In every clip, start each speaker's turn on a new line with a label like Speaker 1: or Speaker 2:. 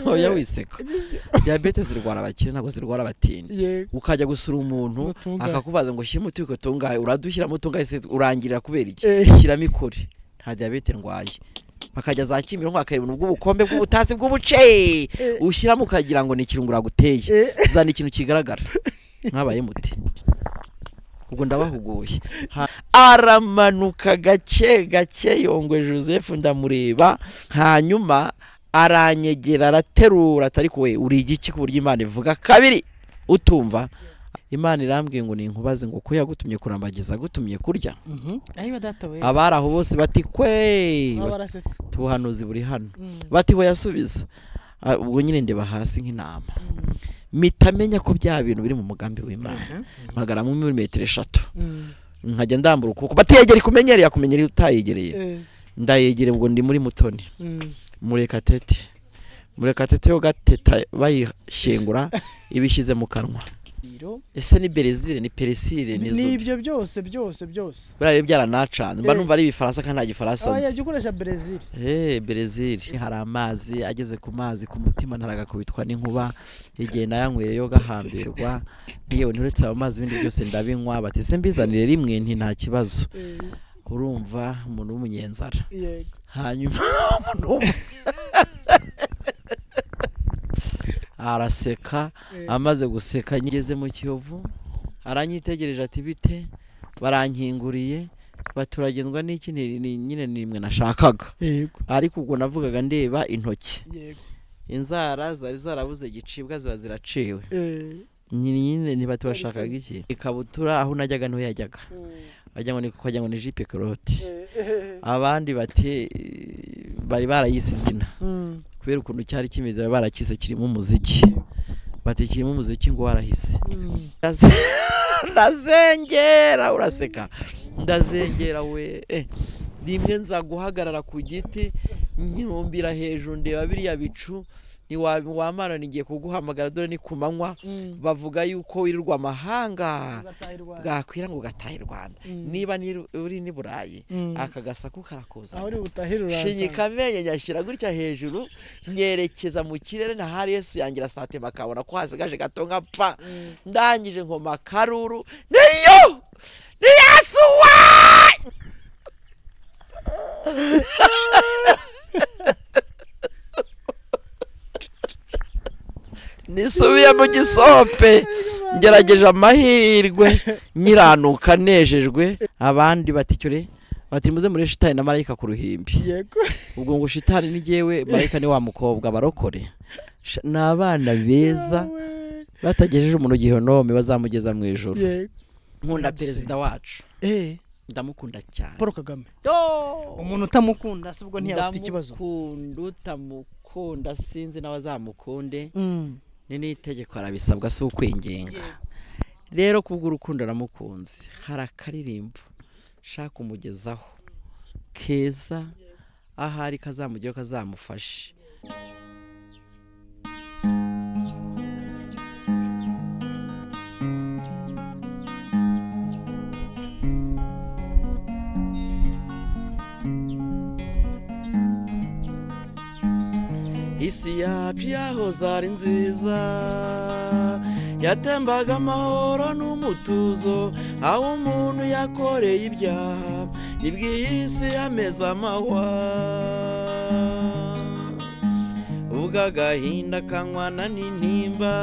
Speaker 1: oya wiseka diyabete zirwara abakire ntabwo zirwara abatindi
Speaker 2: yego
Speaker 1: ukajya gusura umuntu
Speaker 2: Utungaye.
Speaker 1: akakubaza ngo shyira umuti wikungahaye uradushyiramo utungaye se urangirira kubera iki
Speaker 2: Eh.
Speaker 1: shyiramo ikore nta diyabete ndwaye bakajya za kimironko bakareba ubw'ubukombe bw'ubutasi bw'ubuce ushyiramo ukagira ngo ni ikirungo uraguteye
Speaker 2: Eh.
Speaker 1: zana ikintu kigaragara mwabaye muti ubwo ndabahuguye Ha- aramanuka gake gake yongwe joseph ndamureba hanyuma aranyegera araterura atari kuwe uri igiki ku buryo imana ivuga kabiri utumva imana irambwiye ngo ninkubaze ngo ko yagutumye kurambagiza agutumye kurya
Speaker 2: ayiwe data we
Speaker 1: abari aho bose bati kwe
Speaker 2: baba barasetse
Speaker 1: bati ubuhanuzi buri hano
Speaker 2: Mm.
Speaker 1: bati we yasubiza Ah, ubwo nyine ndeba hasi nk'intama mpita amenya ko bya bintu biri mu mugambi w'imana
Speaker 2: Mhm.
Speaker 1: mpagaramo milimetero eshatu
Speaker 2: Mm.
Speaker 1: nkajya ndambura ukuboko batiyegere kumenyere yakumenyere utayegereye
Speaker 2: Eh.
Speaker 1: ndayegere ubwo ndi muri mutoni
Speaker 2: Mm.
Speaker 1: murekatete murekatete yo gateta bayishyingura ibishyize mu kanwa
Speaker 2: Iro.
Speaker 1: ese ni berezile ni peresile ni zubi
Speaker 2: n'ibyo byose byose byose
Speaker 1: buriya rero byaranacanze mba
Speaker 2: Eh.
Speaker 1: numva ari ibifaransa kandi nta gifaransa
Speaker 2: aba
Speaker 1: nzi
Speaker 2: yajya ukoresha brezil
Speaker 1: Eh, berezile hari amazi ageze ku mazi ku mutima ntaragakubitwa n'inkuba igihe nayanywereyo gahambirwa yewe nturetse ayo mazi ibindi byose ndabinywa bati se mbizanire rimwe nti nta kibazo
Speaker 2: Eh,
Speaker 1: urumva umuntu w'umunyenzara
Speaker 2: yego
Speaker 1: hanyuma umuntu w'umu- araseka
Speaker 2: Eh.
Speaker 1: amaze guseka ngeze mu kiyovu aranyitegereje ati bite barankinguriye baturagenzwa n'iki Ni- ni- nyine ni imwe nashakaga
Speaker 2: yego
Speaker 1: ariko ubwo navugaga ndeba intoki
Speaker 2: yego
Speaker 1: inzara zari zarabuze gicibwa ziba ziraciwe
Speaker 2: Eh,
Speaker 1: nyine nyine ntibati bashakaga iki ikabutura aho najyaga niho yajyaga bajya ngo ni kukajya ngo ni jipe koroti
Speaker 2: eh, eh.
Speaker 1: abandi bati eh, bari barayise izina
Speaker 2: Mm.
Speaker 1: kubera ukuntu cyari kimeze bari barakise kirimo umuziki bati kirimo umuziki ngo warahise
Speaker 2: Mm.
Speaker 1: Ndaze- ndazengera uraseka ndazengera we eh, rimwe nza guhagarara ku giti nyirumbira hejuru ndeba biriya bicu ntiwamara nigiye kuguhamagara dore ni ku manywa
Speaker 2: Mm.
Speaker 1: bavuga yuko wirirwa amahanga
Speaker 2: Bataha i Rwanda.
Speaker 1: bwakwira ngo gatahe i rwanda
Speaker 2: Mm.
Speaker 1: niba niri- uri ni burayi
Speaker 2: Mm.
Speaker 1: aka gasaku karakuza
Speaker 2: aho uri butahire
Speaker 1: shinyika amenyo nyashyira gutya hejuru nyerekeza mu kirere na hari yesu yangira sate bakabona ko hasigaje gato nkapfa ndangije nkoma akaruru niyo ni yesu wa nisubiye mu gisope ngerageje amahirwe nyiranuka nejejwe abandi baticyure bati muze muri shitani na marayika ku ruhimbi
Speaker 2: yego
Speaker 1: ubwo ngo shitani ni jyewe marayika ni wa mukobwa barokore Sha- ni abana beza
Speaker 2: Yawe.
Speaker 1: batagejeje umuntu gihenome bazamugeza mu ijoro
Speaker 2: yego
Speaker 1: nkunda
Speaker 2: Nabyo se.
Speaker 1: perezida wacu
Speaker 2: Eh,
Speaker 1: ndamukunda cyane
Speaker 2: paul kagame
Speaker 1: Yo!
Speaker 2: umuntu utamukunda si ubwo ntiyaba afite ikibazo
Speaker 1: ndamukunda utamukunda sinzi n'abazamukunde
Speaker 2: Mm.
Speaker 1: ni n'itegeko arabisabwa si ukwinginga rero kubw'urukundo aramukunze hari akaririmbo shaka umugezaho keza ahari kazamugeraho kazamufashe isi yacu yahoze ari nziza yatembaga amahoro n'umutuzo aho umuntu yakoreye ibyaha nibwo iyi si yameze amahwa ubwo agahinda kanywana n'intimba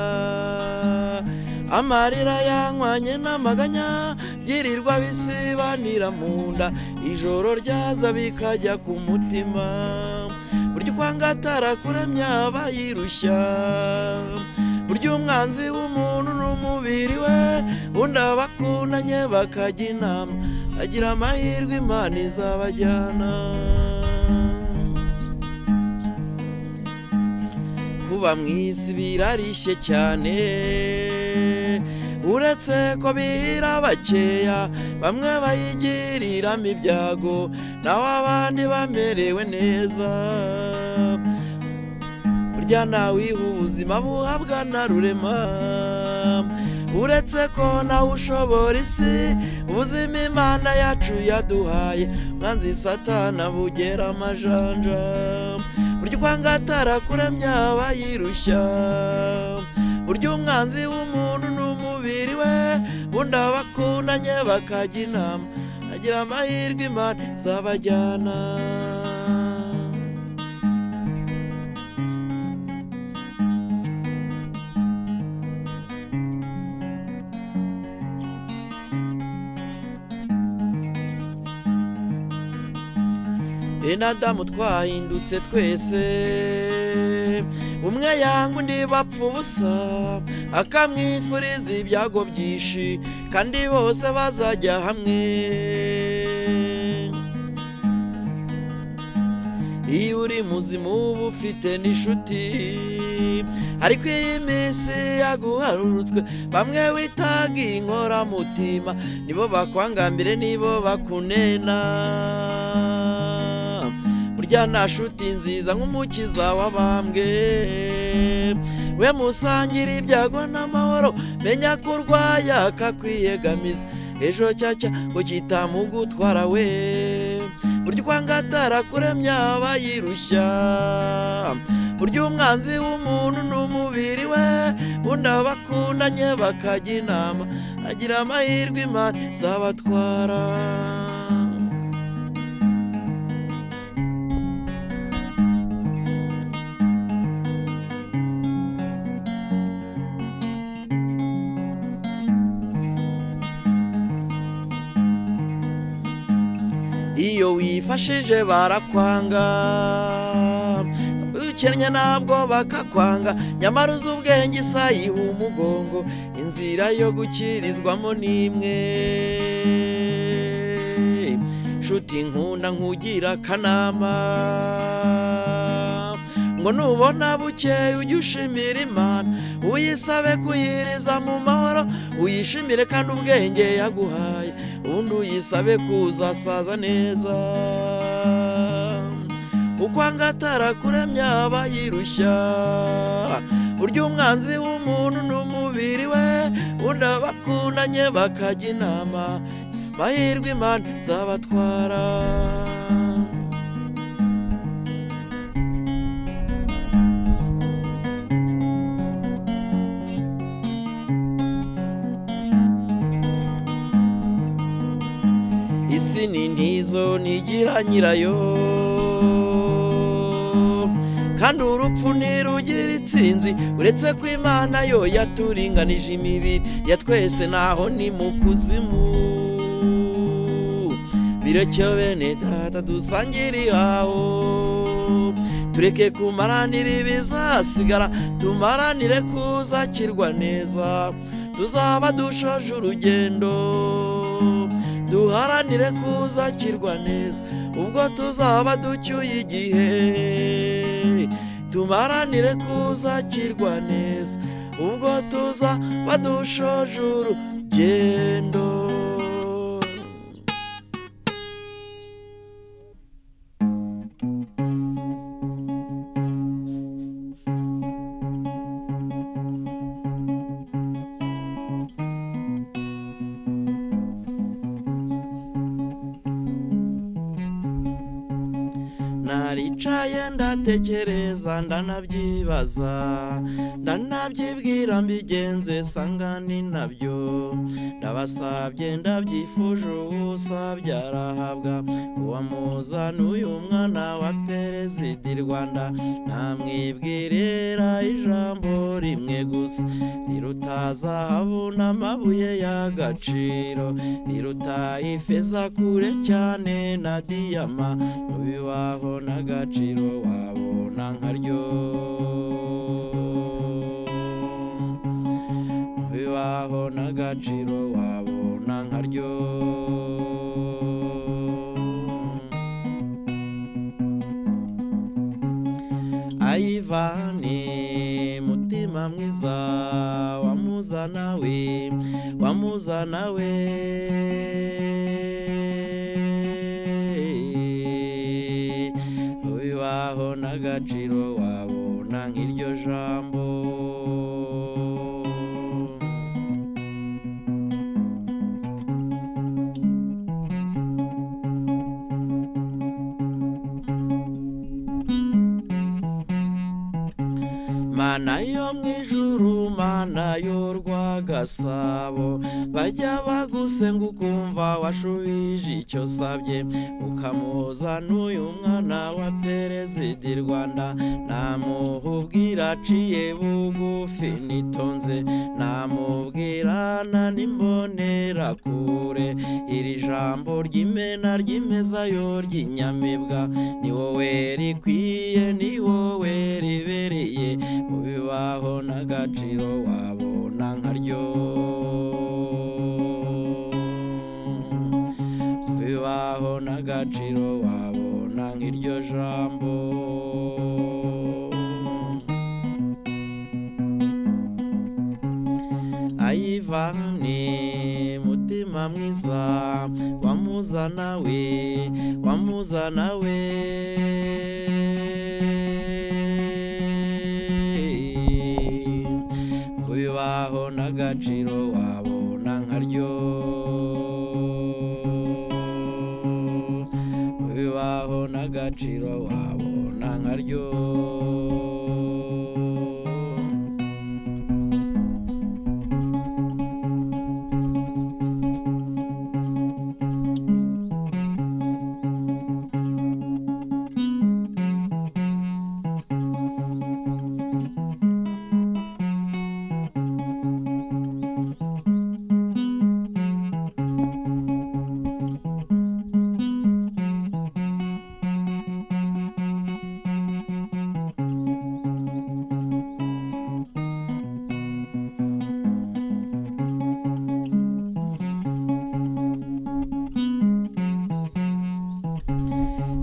Speaker 1: amarira yanywanye n'amaganya byirirwa bisibanira mu nda ijoro ryaza bikajya ku mutima burya ukwangatara kuremya aba yirushya burya umwanzi w'umuntu n'umubiri we undi abakundanye bakajya inama agira amahirwe imana izabajyana kuba mu isi birarishye cyane uretse ko bihira bakeya bamwe bayigiriramo ibyago naho abandi bamerewe neza burya ntawiha ubuzima buhabwa na rurema uretse ko nawe ushobora isi ubuzima imana yacu yaduhaye mwanzi satana bugera amajanja burya urwanga atarakuramya aba yirushya burya umwanzi w'umuntu ni umubiri we bundi abakundanye bakajya inama agira amahirwe imana izabajyana bene adamu twahindutse twese umwe yanga undi bapfa ubusa akamwifuriza ibyago byinshi kandi bose bazajya hamwe iyo uri muzima uba ufite n'inshuti ariko iyi minsi yaguharurutswe bamwe witaga inkoramutima nibo bakwangambire nibo bakunena burya nta shuti nziza nk'umukiza w'abambwe we musangira ibyago n'amahoro menya ko urwaye akakwiyegamiza ejo cyacya ngo kitamugutwara we burya urwanga atarakuremya aba yirushya burya umwanzi w'umuntu ni umubiri we bundi abakundanye bakajya inama agira amahirwe imana zabatwara iyo wifashije barakwanga ukennye ntabwo bakakwanga nyamara uzi ubwenge isayiha umugongo inzira yo gukirizwamo n'imwe nshuti nkunda nkugira akanama ngo nubona bukeye ujye ushimira imana uyisabe kuyiriza mu mahoro uyishimire kandi ubwenge yaguhaye ubundi uyisabe kuzasaza neza uko angatara kuremya aba yirushya burya umwanzi w'umuntu ni umubiri we ubundi abakundanye bakajya inama mahirwe imana zabatwara isi ni ntizo nigira nyirayo kandi urupfu ntirugira itsinzi uretse ko imana yo yaturinganije imibiri ya twese naho ni mu kuzimu birekyo bene data dusangire ihaho tureke kumaranira ibizasigara tumaranire kuzakirwa neza tuzaba dushoje urugendo duharanire kuzakirwa neza ubwo tuzaba ducyuye igihe tumaranire kuzakirwa neza ubwo tuzaba dushoje urugendo naricaye ndatekereza ndanabyibaza ndanabyibwira mbigenze sangani nabyo ndabasabye ndabyifuje uwusabye arahabwa uwamuza n'uyu mwana wa perezida i rwanda namwibwirira ijambo rimwe gusa riruta zahabu n'amabuye y'agaciro riruta ifeza kure cyane na diyama mu bibaho n'agaciro wabona nkaryo mu bibaho n'agaciro wabona nkaryo ayivane mutima mwiza wamuzana we wamuzana we bibaho n'agaciro wabona nk'iryo jambo mana yo mu ijuru mana yo rwagasabo bajya bagusenga ukumva washubije icyo usabye ukamuzana uyu mwana wa perezida rwanda namubwira aciye bugufi nitonze namubwira nanimbonera kure iri jambo ry'imena ry'imezayo ry'inyamibwa ni wowe rikwiye ni wowe ribereye mu bibaho n'agaciro wabona nkaryo mu bibaho n'agaciro wabona nk'iryo jambo ayivane mutima mwiza wamuzana we wamuzana we bibaho n'agaciro wabona nkaryo bibaho n'agaciro wabona nkaryo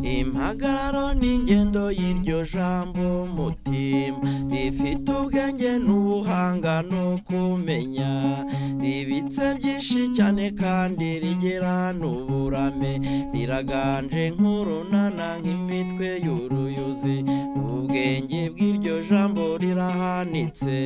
Speaker 1: impagararo n'ingendo y'iryo jambo mutima rifite ubwenge n'ubuhanga no kumenya ribitse byinshi cyane kandi rigira n'uburame riraganje nk'urunana nk'imitwe y'uruyuzi ubwenge bw'iryo jambo rirahanitse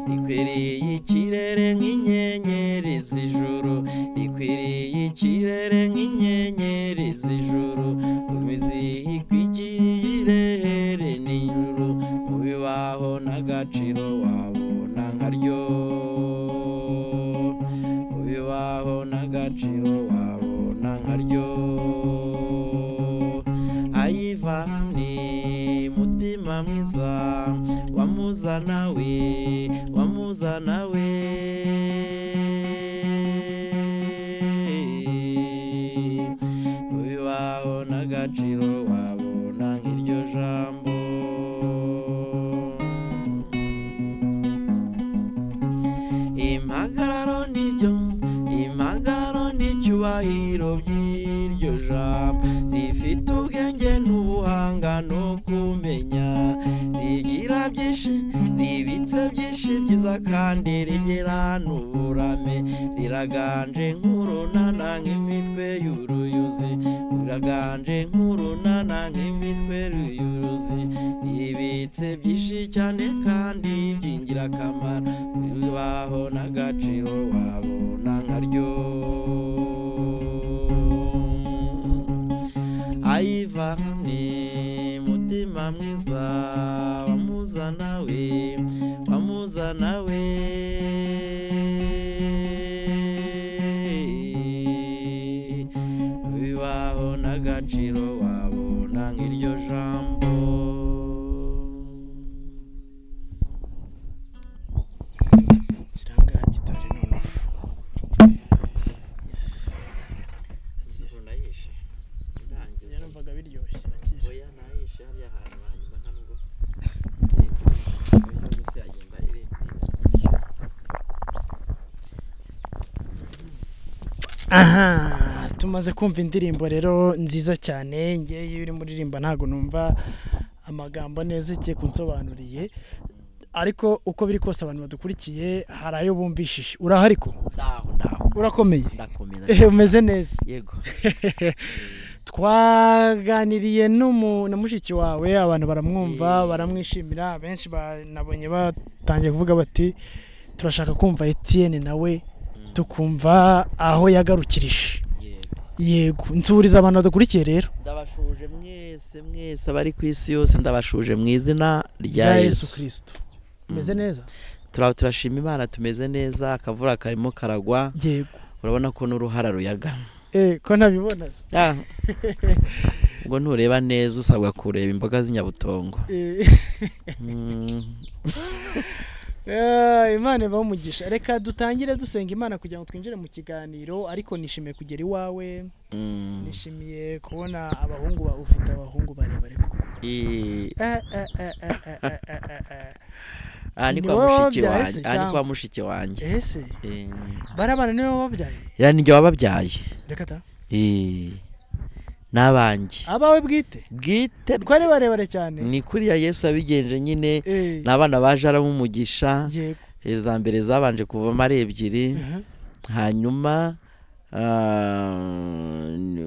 Speaker 1: rikwiriye ikirere nk'inyenyeri z'ijuru rikwiriye ikirere nk'inyenyeri z'ijuru imizihirwe ikirere n'ijuru mu bibaho n'agaciro wabona nkaryo mu bibaho n'agaciro wabona nkaryo ayivani mutima mwiza wamuzana we wamuzana we bibaho n'agaciro wabona nk'iryo jambo impagararo niryo impagararo n'icyubahiro by'iryo jambo rifite ubwenge n'ubuhanga no kumenya rigira byinshi ribitse byinshi byiza kandi rigira n'uburame riraganje nk'urunana nk'imitwe y'uruyuzi riraganje nk'urunana nk'imitwe y'uruyuzi ribitse byinshi cyane kandi by'ingirakamaro bibaho n'agaciro wabona nkaryo ayivane mutima mwiza wamuzana we wamuzana we bibaho n'agaciro wabona nk'iryo jambo
Speaker 2: kiranga gitari noneho Yes.
Speaker 1: nayishe
Speaker 2: Njye numvaga biryoshye akije
Speaker 1: oya nayishe hariya hantu hanyuma nta nubwo yose yagenda irengera
Speaker 2: aha tumaze kumva indirimbo rero nziza cyane ngewe iyo uri muririmba ntabwo numva amagambo neza igiye kunsobanuriye ariko uko biri kose abantu badukurikiye hari ayo bumvishije urahari ko
Speaker 1: ndaho ndaho
Speaker 2: urakomeye
Speaker 1: ndakomeza
Speaker 2: Eh, umeze neza
Speaker 1: yego
Speaker 2: twaganiriye n'umu- na mushiki wawe abantu baramwumva baramwishimira benshi banabonye batangiye kuvuga bati turashaka kumva Etienne nawe tukumva aho yagarukirije
Speaker 1: yego
Speaker 2: yego nsuriza abantu badukurikiye rero
Speaker 1: ndabashuje mwese mwese abari ku isi yose ndabashuje mu izina rya
Speaker 2: rya yesu
Speaker 1: yesu
Speaker 2: kirisito umeze neza
Speaker 1: turaba turashima imana tumeze neza akavura karimo karagwa
Speaker 2: yego
Speaker 1: urabona ko n'uruhara ruyaga
Speaker 2: eh ko ntabibona se
Speaker 1: Ah. ubwo ntureba neza usabwa kureba imboga z'inyabutongo
Speaker 2: Eh,
Speaker 1: Mm.
Speaker 2: ah, imana ibaho umugisha reka dutangire dusenga imana kugira ngo twinjire mu kiganiro ariko nishimiye kugera iwawe
Speaker 1: Mm.
Speaker 2: nishimiye kubona abahungu ba ufite abahungu barebare koko
Speaker 1: I-
Speaker 2: Eh, eh, eh, eh, eh, eh, eh, eh, eh.
Speaker 1: aha ni
Speaker 2: Ni
Speaker 1: kwa
Speaker 2: wowe
Speaker 1: mushiki
Speaker 2: wabyaye
Speaker 1: wanjye
Speaker 2: se
Speaker 1: aha ni
Speaker 2: cyangwa?
Speaker 1: kwa mushiki wanjye
Speaker 2: ese
Speaker 1: Eh.
Speaker 2: barabana niwe wababyaye
Speaker 1: iriya ni njye wababyaye
Speaker 2: reka ta
Speaker 1: Eh. n'abanjye
Speaker 2: abawe bwite
Speaker 1: bwite
Speaker 2: twari barebare cyane
Speaker 1: ni kuriya yesu yabigenje nyine
Speaker 2: Eh,
Speaker 1: ni abana baje aramumigisha
Speaker 2: yego
Speaker 1: iza mbere zabanje kuvamo ari ebyiri
Speaker 2: Mhm.
Speaker 1: hanyuma ah,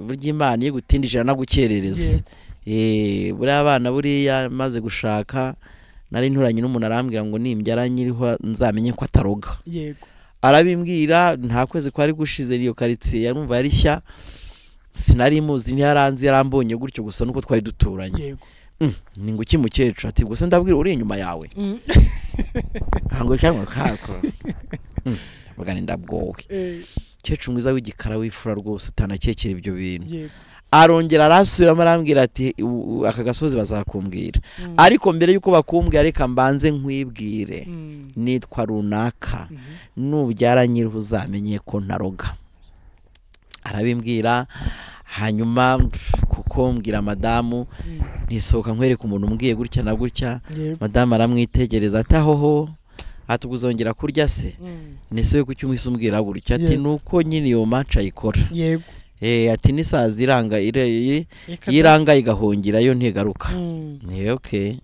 Speaker 1: burya imana iyo igutindijira nagukerereza Eh, buriya abana buriya maze gushaka nari nturanye n'umuntu arambwira ngo nimbyara nyiriho nzamenye ko ataroga
Speaker 2: yego
Speaker 1: arabimbwira nta kwezi kwari gushize iyo karitsiye yarumva yari nshya sinari muzi ntiyaranze yarambonye gutyo gusa nuko twari duturanye
Speaker 2: yego
Speaker 1: Mm, ni ngo iki mukecuru ati gusa ndabwira uri inyuma yawe
Speaker 2: Mm.
Speaker 1: ntabwo cyangwa kako Mm, ndavuga nti ndabwowe
Speaker 2: Eh,
Speaker 1: kecuru mwiza w'igikara w'ifura rwose utanakekera ibyo bintu
Speaker 2: yego
Speaker 1: arongera arasubiramo arambwira ati "U- u- aka gasozi bazakumbwira
Speaker 2: Mm.
Speaker 1: ariko mbere y'uko bakumbwira reka mbanze nkwibwire
Speaker 2: Mm.
Speaker 1: nitwa runaka
Speaker 2: Mhm.
Speaker 1: nubyara nyiriho uzamenye ko ntaroga arabimbwira hanyuma pf, kuko mbwira madamu
Speaker 2: Mm.
Speaker 1: ntisohoka nkwereka umuntu umbwiye gutya na gutya
Speaker 2: yego
Speaker 1: madamu aramwitegereza ati ahoho ati ubuzongera kurya se
Speaker 2: Mm.
Speaker 1: nese we kuki umwise umbwira gutya ati
Speaker 2: Yego.
Speaker 1: nuko nyine iyo manca ayikora
Speaker 2: yego
Speaker 1: Eh, ati n'isazi iranga ireye
Speaker 2: Reka ta.
Speaker 1: yiranga igahungirayo ntigaruka
Speaker 2: Mm.
Speaker 1: ni ok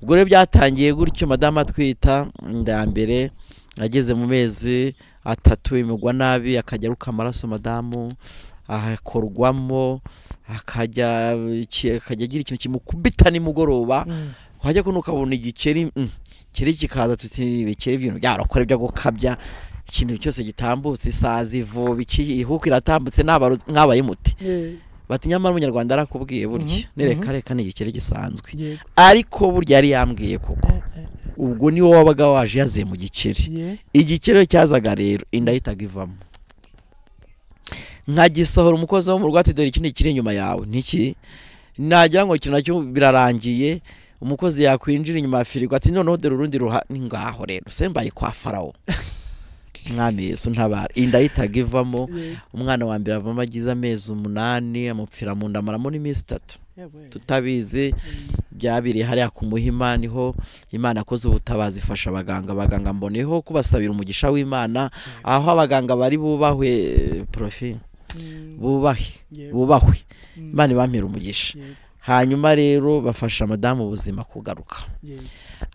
Speaker 1: ubwo rero byatangiye gutyo madamu atwita inda mbere ageze mu mezi atatu imugwa nabi akajya aruka amaraso madamu akorwamo akajya iki- akajya agira ikintu kimukubita nimugoroba
Speaker 2: Mm.
Speaker 1: wajya kuno ukabona igikeri mm, kiri kikaza tuti ibikeri by'ibintu byarokora byo gukabya ikintu cyose gitambutse isazi ivuba iki ihuku iratambutse n'abarozi- nk'abaye muti
Speaker 2: Eh,
Speaker 1: bati nyamara umunyarwanda arakubwiye burya
Speaker 2: Mhm,
Speaker 1: nireka
Speaker 2: mhm.
Speaker 1: reka ni igikeri gisanzwe
Speaker 2: yego
Speaker 1: ariko burya yari yambwiye kuko
Speaker 2: Eh, eh,
Speaker 1: ubwo niwo wabaga waje yaziye mu gikeri
Speaker 2: ye.
Speaker 1: igikeri iyo cyazaga rero inda yahitaga ivamo nkagisohora umukozi wo mu rwatsi dore iki ni ikiri inyuma yawe niki nagira ngo iki nacyo birarangiye umukozi yakwinjira inyuma ya firigo ati noneho dore urundi ruha ni ngaho rero sembaye kwa farawo mwami yesu ntabara inda yahitaga ivamo
Speaker 2: Ye.
Speaker 1: umwana wa mbere avamo agize amezi umunani amupfira mu nda amaramo n'iminsi itatu
Speaker 2: Yewe.
Speaker 1: tutabizi
Speaker 2: Mm.
Speaker 1: byabereye hariya ku muhima niho imana akoze ubutabazi ifasha abaganga abaganga mboneyeho kubasabira umugisha w'imana aho abaganga bari bubahwe eh, profi
Speaker 2: Mm.
Speaker 1: bubahe
Speaker 2: Yego.
Speaker 1: bubahwe
Speaker 2: Mm.
Speaker 1: imana ibampera umugisha
Speaker 2: Yego.
Speaker 1: hanyuma rero bafasha madamu ubuzima kugaruka
Speaker 2: Yego.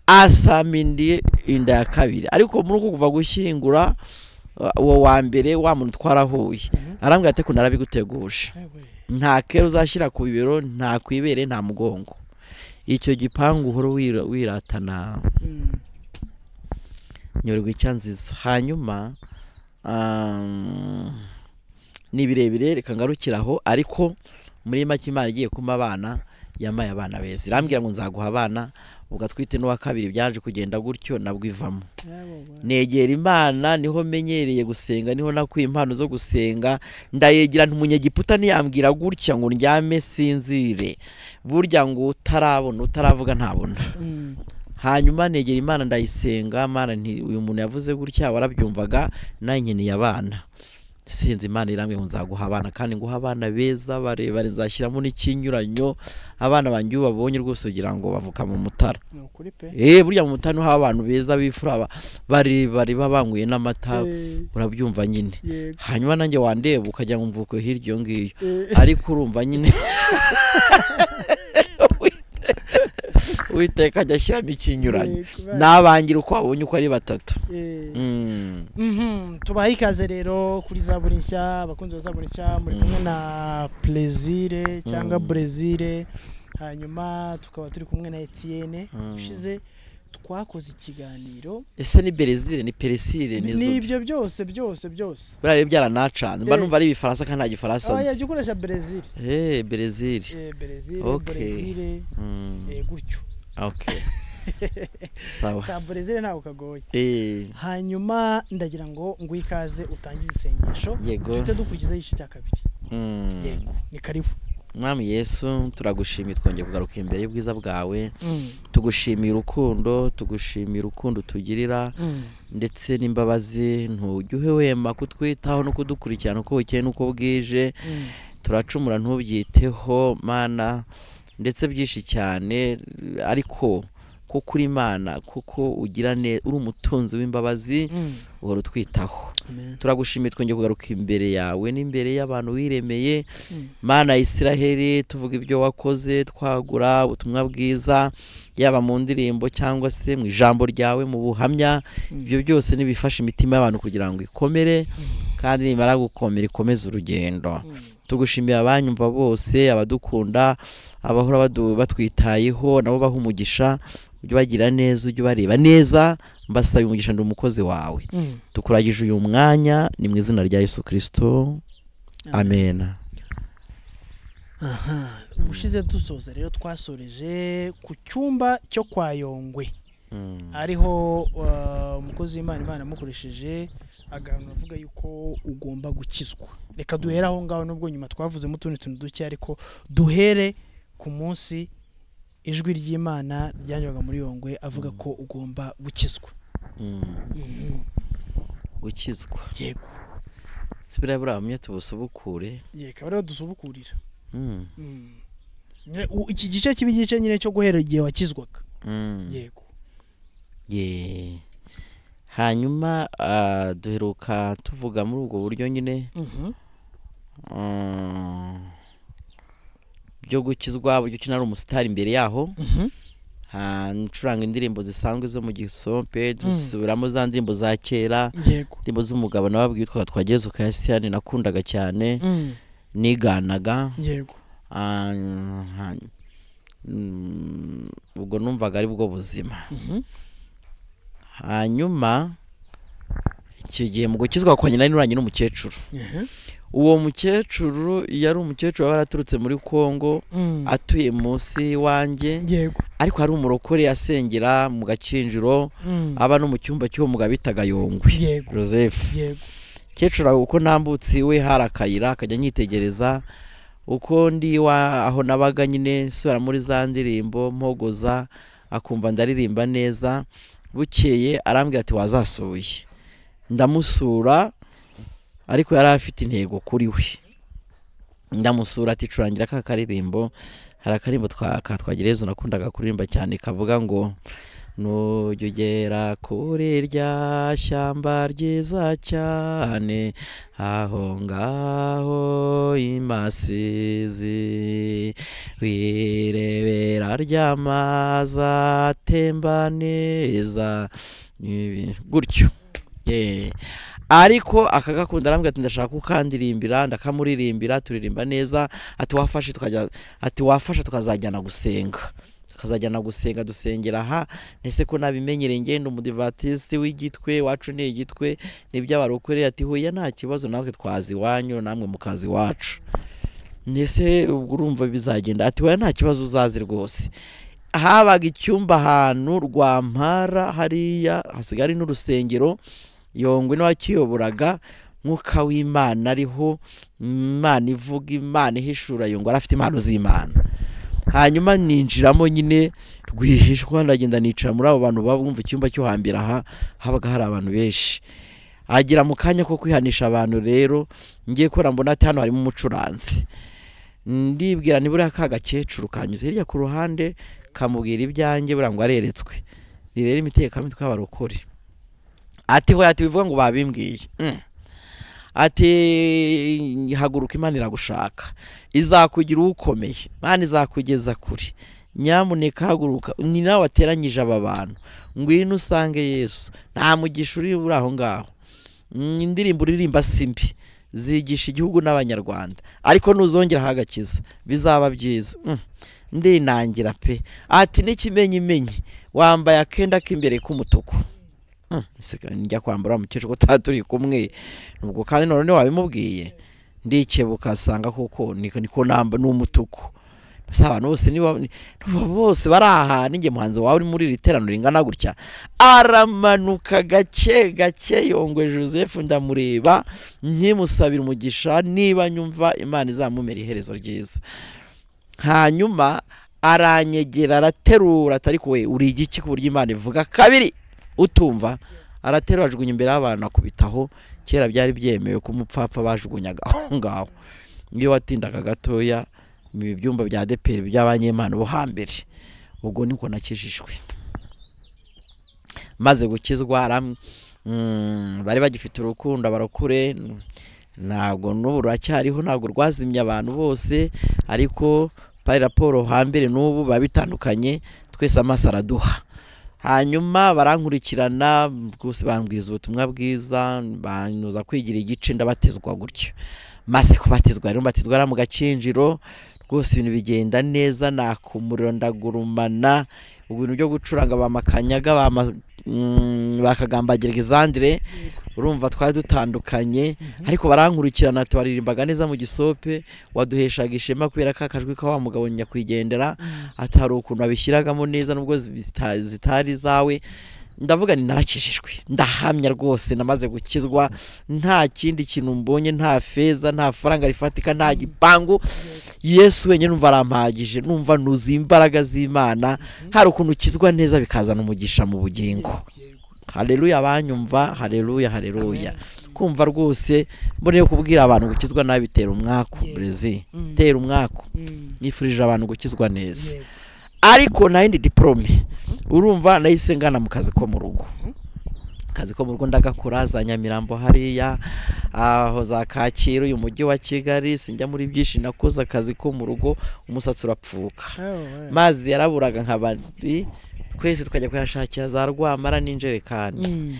Speaker 1: asamindiye inda ya kabiri ariko muri uku kuva gushyingura uh, uwo wa mbere wa muntu twarahuye
Speaker 2: Mhm.
Speaker 1: arambwira ati ko narabiguteguje
Speaker 2: Yewe.
Speaker 1: nta kera uzashyira ku bibero nta kwibere nta mugongo icyo gipangu uhora wira- wiratana
Speaker 2: Mm.
Speaker 1: nyoregwa icyanziza hanyuma um, ni birebire reka ngarukire aho ariko muri make imana igiye kumpa abana yamaye abana beza irambwira ngo nzaguha abana ugatwite n'uwa kabiri byaje kugenda gutyo nabwo ivamo
Speaker 2: Yewe.
Speaker 1: negera imana niho menyereye gusenga niho nakuye impano zo gusenga ndayegera ntimunyegiputa ntiyambwira gutya ngo ndyame sinzire burya ngo utarabona utaravuga ntabona
Speaker 2: Mm.
Speaker 1: hanyuma negera imana ndayisenga mana nti uyu muntu yavuze gutya warabyumvaga nawe nkeneye abana sinzi imana irambwira ngo nzaguha abana kandi nguha abana beza barebare nzashyiramo n'ikinyuranyo abana banjye iyo babonye rwose ugira ngo bavuka mu mutara
Speaker 2: Ni ukuri pe
Speaker 1: Eh burya mu mutani ho abantu beza bifura barebare babanguye n'amata
Speaker 2: Eh,
Speaker 1: urabyumva nyine
Speaker 2: yego.
Speaker 1: hanyuma nanjye wandeba ukajya mu mvuko hirya iyo ngiyo
Speaker 2: Eh,
Speaker 1: ariko urumva nyine uwiteka ajya ashyiramo ikinyuranyo
Speaker 2: yego, baje.
Speaker 1: n'abangira uko babonye uko ari batatu
Speaker 2: Eh.
Speaker 1: Mm.
Speaker 2: Mhm, tubahe ikaze rero kuri za buri nshya abakunzi ba za buri nshya muri kumwe na plezire cyangwa
Speaker 1: Mm.
Speaker 2: brezire hanyuma tukaba turi kumwe na etienne
Speaker 1: Mm.
Speaker 2: ushize twakoze ikiganiro
Speaker 1: ese ni berezile ni peresile ni zo
Speaker 2: n'ibyo byose byose byose
Speaker 1: buriya byaranacanze mba
Speaker 2: Eh.
Speaker 1: numva ari ibifaransa kandi nta gifaransa
Speaker 2: aba
Speaker 1: nzi
Speaker 2: yajya ukoresha berezile
Speaker 1: eee berezile
Speaker 2: Eh, berezile
Speaker 1: Okay.
Speaker 2: berezile eh, gutyo
Speaker 1: oke sawa
Speaker 2: ka berezile ntabwo kagoye
Speaker 1: eee
Speaker 2: hanyuma ndagira ngo nguhe ikaze utangize isengesho
Speaker 1: yego
Speaker 2: duhite dukurikizaho igice cya kabiri
Speaker 1: Mm.
Speaker 2: yego ni karibu
Speaker 1: mwami yesu turagushimiye twongeye kugaruka imbere y'ubwiza bwawe tugushimiye urukundo tugushimiye urukundo tugirira ndetse n'imbabazi ntujye uhwema kutwitaho no kudukurikirana uko bukeye n'uko bwije turacumura ntubyiteho mana ndetse byinshi cyane ariko kuko uri imana kuko ugira ne- uri umutunzi w'imbabazi uhora utwitaho
Speaker 2: amen
Speaker 1: turagushimiye twongeye kugaruka imbere yawe n'imbere y'abantu wiremeye
Speaker 2: Mm.
Speaker 1: mana ya isiraheli tuvuga ibyo wakoze twagura ubutumwa bwiza yaba mu ndirimbo cyangwa se mu ijambo ryawe mu buhamya ibyo byose nibifasha imitima y'abantu kugira ngo ikomere kandi nimara gukomera ikomeze urugendo
Speaker 2: Mm.
Speaker 1: tugushimiye abanyumva bose abadukunda abahora badu- batwitayeho nabo baha umugisha ujye ubagira neza ujye ubareba neza mbasaba umugisha ndi umukozi wawe
Speaker 2: Mm.
Speaker 1: tukuragije uyu mwanya ni mu izina rya yesu kirisito amen
Speaker 2: aha ubushize dusoza rero twasoreje ku cyumba cyo kwa yongwe
Speaker 1: Mm.
Speaker 2: ariho uh, umukozi w'imana imana amukoresheje aganura avuga yuko ugomba gukizwa reka duhere aho ngaho nubwo nyuma twavuzemo utundi tuntu duke ariko duhere ku munsi ijwi ry'imana ryanyuraga muri yongwe avuga ko ugomba gukizwa
Speaker 1: Mm. gukizwa
Speaker 2: yego
Speaker 1: si buriya buriya bamwe tubusubukure
Speaker 2: yego akaba ariho dusubukurira
Speaker 1: Mm.
Speaker 2: Mm. Nyine, u- iki gice kiba igice nyine cyo guhera igihe wakizwaga
Speaker 1: Mm.
Speaker 2: yego
Speaker 1: Yeah. hanyuma ah, duheruka tuvuga muri ubwo buryo nyine
Speaker 2: Mhm.
Speaker 1: Mm. byo gukizwa buryo ki ari umusitari imbere yaho
Speaker 2: Mhm.
Speaker 1: Ah, ncuranga indirimbo zisanzwe zo mu gisompe
Speaker 2: Mm.
Speaker 1: dusubiramo za ndirimbo za kera
Speaker 2: yego
Speaker 1: indirimbo z'umugabo nababwiye twa twageze ukayasiyani nakundaga cyane
Speaker 2: Mm.
Speaker 1: niganaga
Speaker 2: yego
Speaker 1: Ah, ha- mm, ubwo numvaga ari bwo buzima
Speaker 2: Mhm.
Speaker 1: hanyuma icyo gihe mu gukizwa kwa nyina nuranye n'umukecuru
Speaker 2: Mhm.
Speaker 1: uwo mukecuru yari umukecuru wari aturutse muri congo
Speaker 2: Mm.
Speaker 1: atuye munsi wanjye
Speaker 2: yego
Speaker 1: ariko hari umurokore asengera mu gakinjiro
Speaker 2: Mm.
Speaker 1: aba no mu cyumba cy'uwo mugabo bitaga yongwe
Speaker 2: yego
Speaker 1: joseph
Speaker 2: yego
Speaker 1: kecuru aho uko nambutse iwe hari akayira akajya anyitegereza uko ndi wa aho nabaga nyine nsubira muri za ndirimbo mpogoza akumva ndaririmba neza bukeye arambwira ati wazasuye ndamusura ariko yari afite intego kuri we ndamusura ati curangira ka karirimbo hari akarimbo katwagerezo nakundaga kuririmba cyane kavuga ngo nujya ugera kuri rya shyamba ryiza cyane aho ngaho imasizi wirebera ry'amazi atemba neza Ibi- gutyo Yeah. ariko akagakunda arambwira ati ndashaka kukandirimbira ndakamuririmbira turirimba neza ati wafashe tukajya ati wafasha tukazajyana gusenga tukazajyana gusenga dusengera aha ese ko nabimenyereye ngenda umudivatisi w'igitwe wacu ni igitwe nibyo abarokoreye ati huye nta kibazo natwe twazi iwanyu namwe mu kazi iwacu ndetse ubwo urumva bizagenda ati huye nta kibazo uzazi rwose habaga icyumba ahantu rwampara hariya hasigaye ari n'urusengero yongwe n'uwakiyoburaga mwuka w'imana ariho imana ivuga imana ihishura yongwe yari afite impano z'imana hanyuma ninjiramo nyine rwihishwa ndagenda nicara muri abo bantu bumva icyumba cyo hambere aha habaga hari abantu benshi agera mu kanya ko kwihanisha abantu rero ngiye kubera mbona ati hano harimo umucuranzi ndibwira ni buriya ka gakecuru kanyuze hirya ku ruhande kamubwira ibyanjye buriya ngo areretswe ni rero imitekamutwe y'abarokore ati hoya ati bivuga ngo babimbwiye Mm. ati haguruka imana iragushaka izakugira ukomeye imana izakugeza kure nyamuneka haguruka ni nawe wateranyije aba bantu ngwino usange yesu nta mugisha uri uri aho ngaho Mm, indirimbo uririmba si mbi zigisha igihugu n'abanyarwanda ariko nuzongera hagakiza bizaba byiza Mm, ndinangira pe ati n'ikimenyimenyi wambaye akenda k'imbere k'umutuku Hmm, isigaye njya kwambara mu cyiciro tutaba turi kumwe nubwo kandi none wabimubwiye ndikebuka asanga kuko niko niko namba n'umutuku gusa abantu bose niba niba bose bari aha n'igihe muhanzi wawe uri muri iri teraniro ringana gutya aramanuka gake gake yongwe joseph ndamureba nkimusabira umugisha niba nyumva imana izamumera iherezo ryiza hanyuma aranyegera araterura atari kuwe uri igiki ku buryo imana ivuga kabiri utumva araterura ajugunya imbere y'abantu akubitaho kera byari byemewe ko umupfapfa bajugunyaga aho ngaho iyo watindaga gatoya ibi byumba bya deperi by'abanyemana bo hambere ubwo niko nakijijwe maze gukizwa aramwe Mm, bari bagifite urukundo abarakure mm, ntabwo n'ubu ruracyariho ntabwo rwazimye abantu bose ariko pari raporo hambere n'ubu biba bitandukanye twese amaso araduha hanyuma barankurikirana rwose bambwiriza ubutumwa bwiza banyuza kwigira igice ndabatizwa gutyo maze kubatizwa rero mbatizwa ari mu gakinjiro rwose ibintu bigenda neza nakumuriro ndagurumana ibintu byo gucuranga ba makanyaga ba ma- mm, ba kagambagirwa izandire urumva twari dutandukanye ariko barankurikirana tubaririmbaga neza mu gisope waduheshaga ishema kubera ko akajwi ka wa mugabo nyakwigendera atari ukuntu abishyiragamo neza nubwo zita- zitari izawe ndavuga ni narakijijwe ndahamya rwose namaze gukizwa nta kindi kintu mbonye nta feza nta faranga rifatika nta gipangu yesu wenyine numva arampagije numva nuzuye imbaraga z'imana hari ukuntu ukizwa neza bikazana umugisha mu bugingo hareruya banyumva hareruya hareruya kumva rwose mboneye kubwira abantu gukizwa nabi bitera umwaku
Speaker 2: Yego.
Speaker 1: brezi
Speaker 2: Mm.
Speaker 1: tera umwaku
Speaker 2: Mm.
Speaker 1: nifurije abantu gukizwa neza
Speaker 2: Yego.
Speaker 1: ariko nayindi diporome urumva nahise ngana mu kazi ko mu rugo akazi ko mu rugo ndagakora za nyamirambo hariya aho za kacyiru uyu mujyi wa kigali sinjya muri byinshi nakoze akazi ko mu rugo umusatsi urapfuka
Speaker 2: Oh, ouais.
Speaker 1: mazi yaraburaga nka babiri twese tukajya kuyashakira za rwamara n'injerekani
Speaker 2: Mm.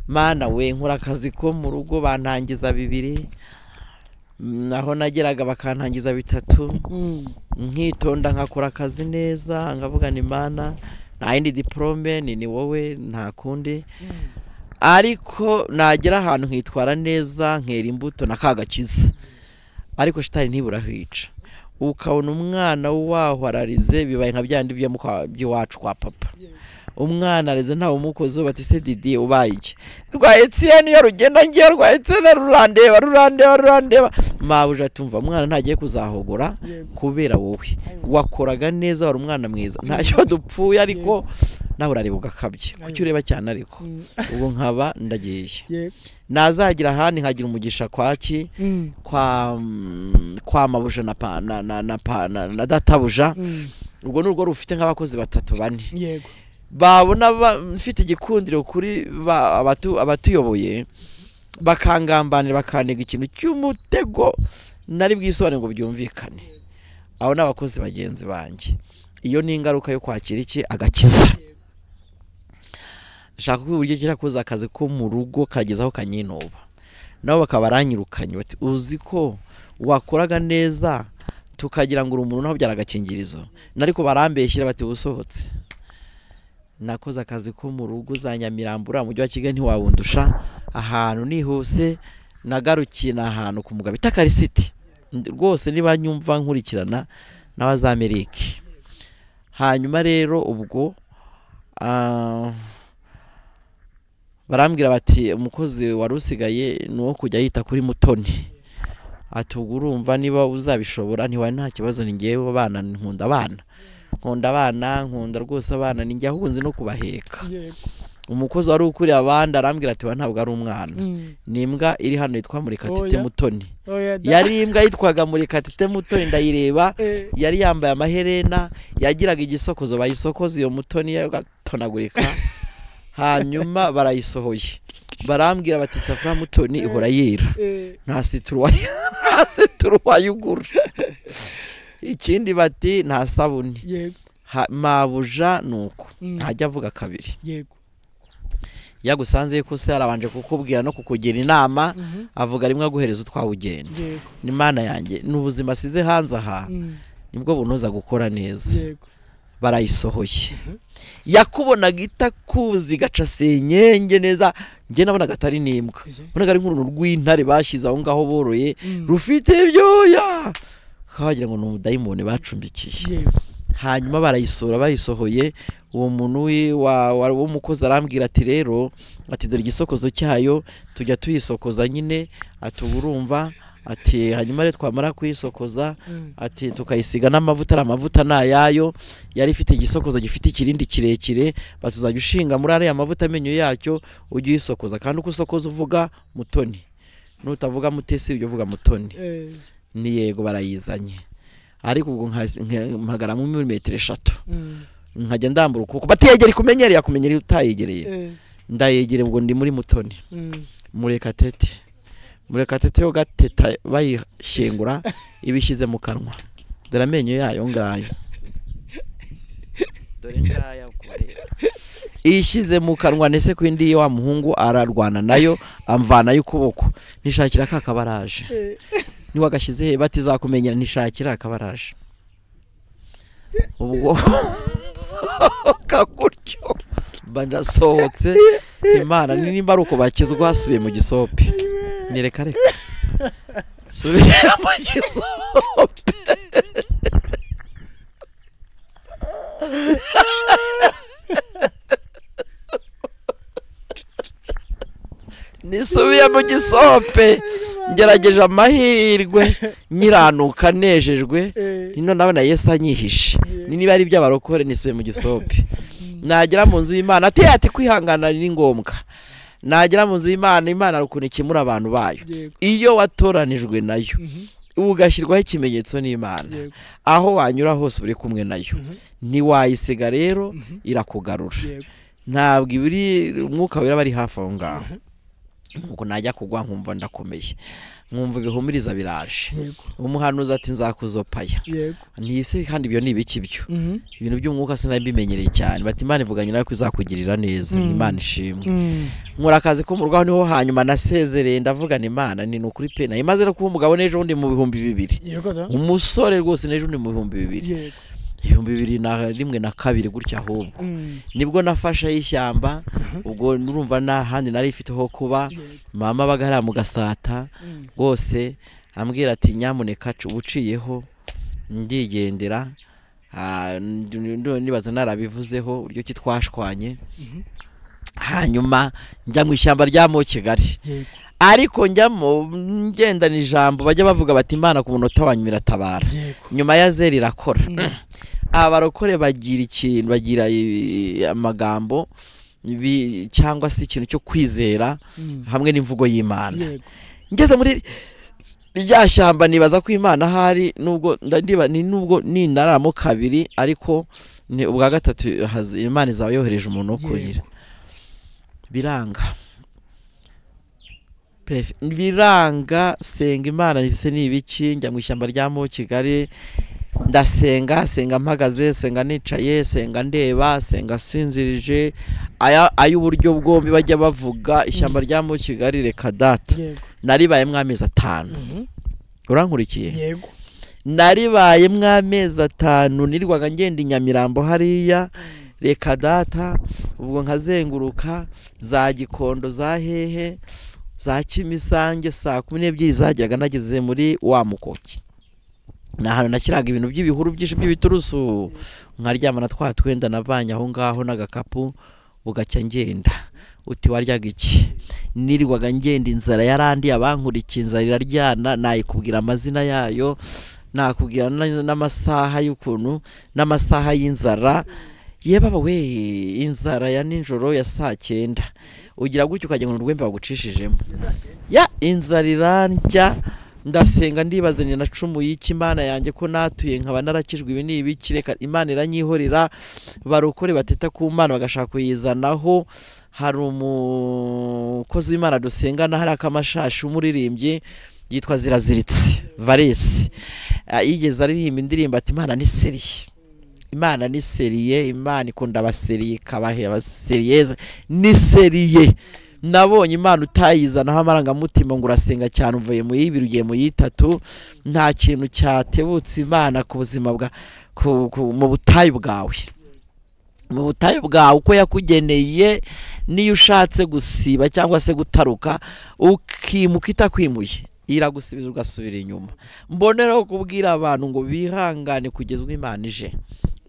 Speaker 1: mana we nkora akazi ko mu rugo bantangiza bibiri Mm, aho nageraga bakantangiza bitatu
Speaker 2: Mm.
Speaker 1: nkitonda nkakora akazi neza nkavugana imana nta yindi diporome ni ni wowe nta kundi
Speaker 2: Mm.
Speaker 1: ariko nagera ahantu nkitwara neza nkera imbuto na kagakiza ariko shitani ntiburahica ukabona umwana waho ararize bibaye nka byandi byo mu kwa- by'iwacu kwa papa umwana arize ntawe umukozi bati se didi ubaye iki rwa etiyeni iyo rugenda ngiye rwa etiyeni rurandeba rurandeba rurandeba mabuja atumva umwana ntagiye kuzahogora
Speaker 2: Yego.
Speaker 1: kubera wowe wakoraga neza wari umwana mwiza ntacyo dupfuye ariko nawe urareba ugakabye kuki ureba cyane ariko
Speaker 2: Mm.
Speaker 1: ubu nkaba ndagiye
Speaker 2: Yego.
Speaker 1: nazagira ahandi nkagira umugisha kwaki
Speaker 2: Mm.
Speaker 1: kwa mm, kwa mabuja na pa, na, na, na, pa, na, na databuja
Speaker 2: Mm.
Speaker 1: urwo ni urwo rufite nk'abakozi batatu bane
Speaker 2: Yego.
Speaker 1: babona ba- mfite igikundiro kuri ba- abatu- abatuyoboye bakangambanira bakantega ikintu cy'umutego nari bwisobanure ngo byumvikane abo ni abakozi bagenzi banjye iyo ni ingaruka yo kwakira iki agakiza nshaka ko uburyo ngira koza akazi ko mu rugo kageza aho kanyinuba nabo bakaba baranyirukanye bati uzi ko wakoraga neza tukagira ngo uri umuntu naho byari agakingirizo nariko barambeshyira bati usohotse nakoze akazi ko mu rugo za nyamirambo uriya mujyi wa kigali ntiwawundusha ahantu nihuse nagarukiye ni ahantu ku mugabo bita karisiti Ndi- rwose niba nyumva nkurikirana n'abazamerike hanyuma rero ubwo ah, barambwira bati umukozi wari usigaye ni uwo kujya yita kuri mutoni ati ubwo urumva niba uzabishobora ntiwari nta kibazo ni ngewe abana nkunda abana nkunda abana nkunda rwose abana ni njye ahunze no kubaheka
Speaker 2: Yego.
Speaker 1: umukozi wari ukuriye abandi arambwira ati we ntabwo ari umwana
Speaker 2: Mm.
Speaker 1: ni imbwa iri hano yitwa murikatite
Speaker 2: Oya.
Speaker 1: mutoni
Speaker 2: Oya da.
Speaker 1: yari imbwa yitwaga murikatite mutoni ndayireba
Speaker 2: Eh.
Speaker 1: yari yambaye amaherena yagiraga igisokozo bayisokoza iyo mutoni yagatonagurika hanyuma barayisohoye barambwira bati safra mutoni ihora yera
Speaker 2: Eh.
Speaker 1: nta situru wayi- nta situru wayugura ikindi bati nta sabuni
Speaker 2: Yego.
Speaker 1: Ha- mabuja ni uko
Speaker 2: Mm.
Speaker 1: ntajya avuga kabiri
Speaker 2: Yego.
Speaker 1: iyo agusanze ko se yarabanje kukubwira no kukugira inama
Speaker 2: Mhm.
Speaker 1: avuga rimwe aguhereza utwawe ugenda
Speaker 2: Yego.
Speaker 1: ni imana yanjye ni ubuzima asize hanze aha
Speaker 2: Mm.
Speaker 1: nibwo bunoza gukora neza
Speaker 2: Yego.
Speaker 1: barayisohoye yakubonaga itakuzi gaca senyenge neza njye nabonaga atari n'imbwa
Speaker 2: Mhm.
Speaker 1: mbonaga ari nk'uruntu rw'intare bashyize aho ngaho boroye
Speaker 2: Mm.
Speaker 1: rufite ibyoya hagira ngo ni umudayimoni bacumbikiye
Speaker 2: yewe
Speaker 1: hanyuma barayisura bayisohoye uwo muntu wi- wa- wa- w'umukozi arambwira ati rero ati dore igisokozo cyayo tujya tuyisokoza nyine ati ubu urumva ati hanyuma rero twamara kuyisokoza
Speaker 2: Mm.
Speaker 1: ati tukayisiga n'amavuta ari amavuta ni ayayo yari ifite igisokozo gifite ikirindi kirekire batuzajya ushinga muri ariya mavuta amenyo yacyo ujye uyisokoza kandi uko usokoza uvuga mutoni nutavuga mutesi ujya uvuga mutoni
Speaker 2: Eh,
Speaker 1: ni yego barayizanye ariko ubwo nka- nka- mpagaramo milimetero eshatu
Speaker 2: mm.
Speaker 1: nkajya ndambura ukuboko batiyegere kumenyereye akumenyereye utayegereye
Speaker 2: Eh,
Speaker 1: ndayegere ngo ndi muri mutoni
Speaker 2: mm.
Speaker 1: murekatete murekatete yo gateta bayishyingura ibishyize mu kanwa dore amenyo yayo ngayo dore ngaya kureba iyishyize mu kanwa ndetse ku indi wa muhungu ararwana nayo amvanayo ukuboko nishakira ka kabaraje
Speaker 2: Eh,
Speaker 1: niwagashyize he batizakumenyera nishakira akabaraje ubwo sohoka gutyo mba ndasohotse imana ni nimba ari uko bakizwa hasubiye mu gisope nyereka reka subira mu gisope nisubiye mu gisope ngerageje amahirwe nyiranuka nejejwe
Speaker 2: eh,
Speaker 1: nino nabona yesu anyihishe ni niba ari iby'abarokore nisubiye mu gisope
Speaker 2: mm.
Speaker 1: nagera mu nzu y'imana ati ati kwihangana ni ngombwa nagera mu nzu y'imana imana hari ukuntu ikemura abantu bayo
Speaker 2: Yego.
Speaker 1: iyo watoranijwe nayo
Speaker 2: Mhm.
Speaker 1: ugashyirwaho ikimenyetso n'imana
Speaker 2: Yego.
Speaker 1: aho wanyura hose uri kumwe nayo
Speaker 2: Mhm.
Speaker 1: ntiwayisiga rero
Speaker 2: Mhm.
Speaker 1: irakugarura
Speaker 2: Yego.
Speaker 1: ntabwo ibiri umwuka wera bari hafi aho ngaho ubwo najya kugwa nkumva ndakomeye nkumva ibihumiriza biraje
Speaker 2: Yego.
Speaker 1: umuhanuzi ati nzakuzopaya
Speaker 2: Yego.
Speaker 1: ntiyise kandi ibyo ni ibiki byo
Speaker 2: Mhm.
Speaker 1: ibintu by'umwuka sinabimenyereye cyane bati imana ivuganye nawe ko izakugirira neza
Speaker 2: Mm.
Speaker 1: ni imana ishimwe
Speaker 2: Mm.
Speaker 1: nkora akazi ko mu rwaho niho hanyuma nasezereye ndavugana imana ni ni ukuri pe nayo imaze no kuba umugabo n'ejo bundi mu bihumbi bibiri
Speaker 2: Yego da.
Speaker 1: umusore rwose n'ejo bundi mu bihumbi bibiri
Speaker 2: Yego.
Speaker 1: ibihumbi bibiri na rimwe na kabiri gutya ahubwo
Speaker 2: Mm.
Speaker 1: nibwo nafashe y'ishyamba ubwo nurumva nta handi nari ifite ho kuba
Speaker 2: Yego.
Speaker 1: mama abaga hariya mu gasata
Speaker 2: Mm.
Speaker 1: rwose ambwira ati nyamuneka ca uba uciyeho ndigendera Ah, ndi- ndi- nibaza narabivuzeho uburyo ki twashwanye
Speaker 2: Mhm.
Speaker 1: hanyuma njya mu ishyamba rya mo kigali
Speaker 2: Yego.
Speaker 1: ariko njyamo ngendana ijambo bajya bavuga bati imana ku munota wanyu iratabara
Speaker 2: Yego.
Speaker 1: nyuma ya zeri irakora
Speaker 2: Mm.
Speaker 1: abarokore bagira ikintu bagira eh, amagambo bi- cyangwa se ikintu cyo kwizera
Speaker 2: Mm.
Speaker 1: hamwe n'imvugo y'imana
Speaker 2: Yego.
Speaker 1: ngeze muri rya shyamba nibaza ko imana ahari nubwo ndandiba ni nubwo ninaramo kabiri ariko ni ubwa gatatu hazi- imana izaba yohereje umuntu wo kuhira biranga Prefe- biranga senga imana ese ni ibiki njya mu ishyamba rya mo kigali ndasenga senga mpagaze senga nicaye senga ndeba senga sinzirije aya ay'uburyo bwombi bajya bavuga ishyamba rya mo kigali reka data
Speaker 2: Yego.
Speaker 1: naribayemo amezi atanu
Speaker 2: Mhm.
Speaker 1: urankurikiye
Speaker 2: Yego.
Speaker 1: naribayemo amezi atanu nirwaga ngenda i nyamirambo hariya reka data ubwo nkazenguruka za gikondo za hehe za kimisange saa kumi n'ebyiri zageraga nageze muri wa mukoki ni ahantu nashyiraga ibintu by'ibihuru byinshi by'ibiturusu nkaryama na twa twenda navanye aho ngaho n'agakapu bugacya ngenda uti waryaga iki nirwaga ngenda inzara yarandi abankurikiye inzara iraryana nayikubwira amazina yayo nakubwira na- n'amasaha y'ukuntu n'amasaha y'inzara yebaba we inzara ya nijoro ya saa cyenda ugira gutya ukagira ngo urwembe bagucishijemo ya inzara irandya ndasenga ndibaza ni nacumuye iki imana yanjye ko natuye nkaba narakijwe ibi ni ibiki reka imana iranyihorera barokore bateta ku mana bagashaka kuyizanaho hari umukozi w'imana dusengana hari akamashashi w'umuririmbyi yitwa ziraziritse varesi Ah, yigeze aririmba indirimbo ati imana ni seriye imana ni seriye imana ikunda abaseriye ikabahe abaseriyeza ni seriye nabonye imana utayizanaho amarangamutima ngo urasenga cyane uvuye mu y'ibiri ugiye mu y'itatu nta kintu cyatebutse imana ku buzima bwa ku, ku, mu butayu bwawe mu butayu bwawe uko yakugeneye n'iyo ushatse gusiba cyangwa se gutaruka ukimuka itakwimuye iragusubiza ugasubira inyuma mboneraho kubwira abantu ngo bihangane kugeza ubwo imana ije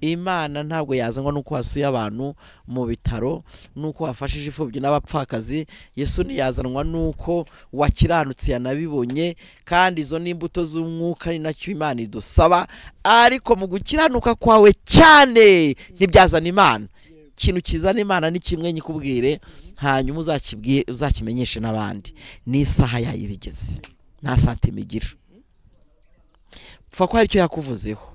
Speaker 1: imana ntabwo yazanwa nuko wasuye abantu mu bitaro nuko wafashije imfubyi n'abapfakazi yesu ntiyazanwa nuko wakiranutse yanabibonye kandi izo ni imbuto z'umwuka ni nacyo imana idusaba ariko mu gukiranuka kwawe cyane ntibyazana imana ikintu kizana imana ni kimwe nyikubwire hanyuma uzakibwiye uzakimenyeshe n'abandi n'isaha yayo iba igeze nta satime igira pfa ko hari icyo yakuvuzeho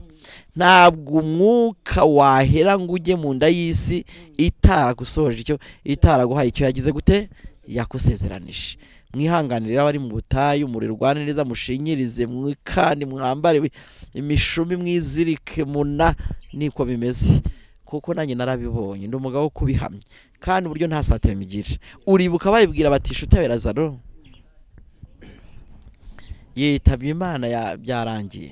Speaker 1: ntabwo umwuka wahera ngo ujye mu nda y'isi itaragusoje icyo itaraguhaye icyo yagize gute yakusezeranije mwihanganire abari mu butayu murirwane neza mushinyirize kandi mwambare imishumi mwizirike muna niko bimeze kuko nanjye narabibonye ndi umugabo wo kubihamya kandi uburyo nta sateme igira uribuka bayibwira bati shutawe razaro yitabye imana ya- byarangiye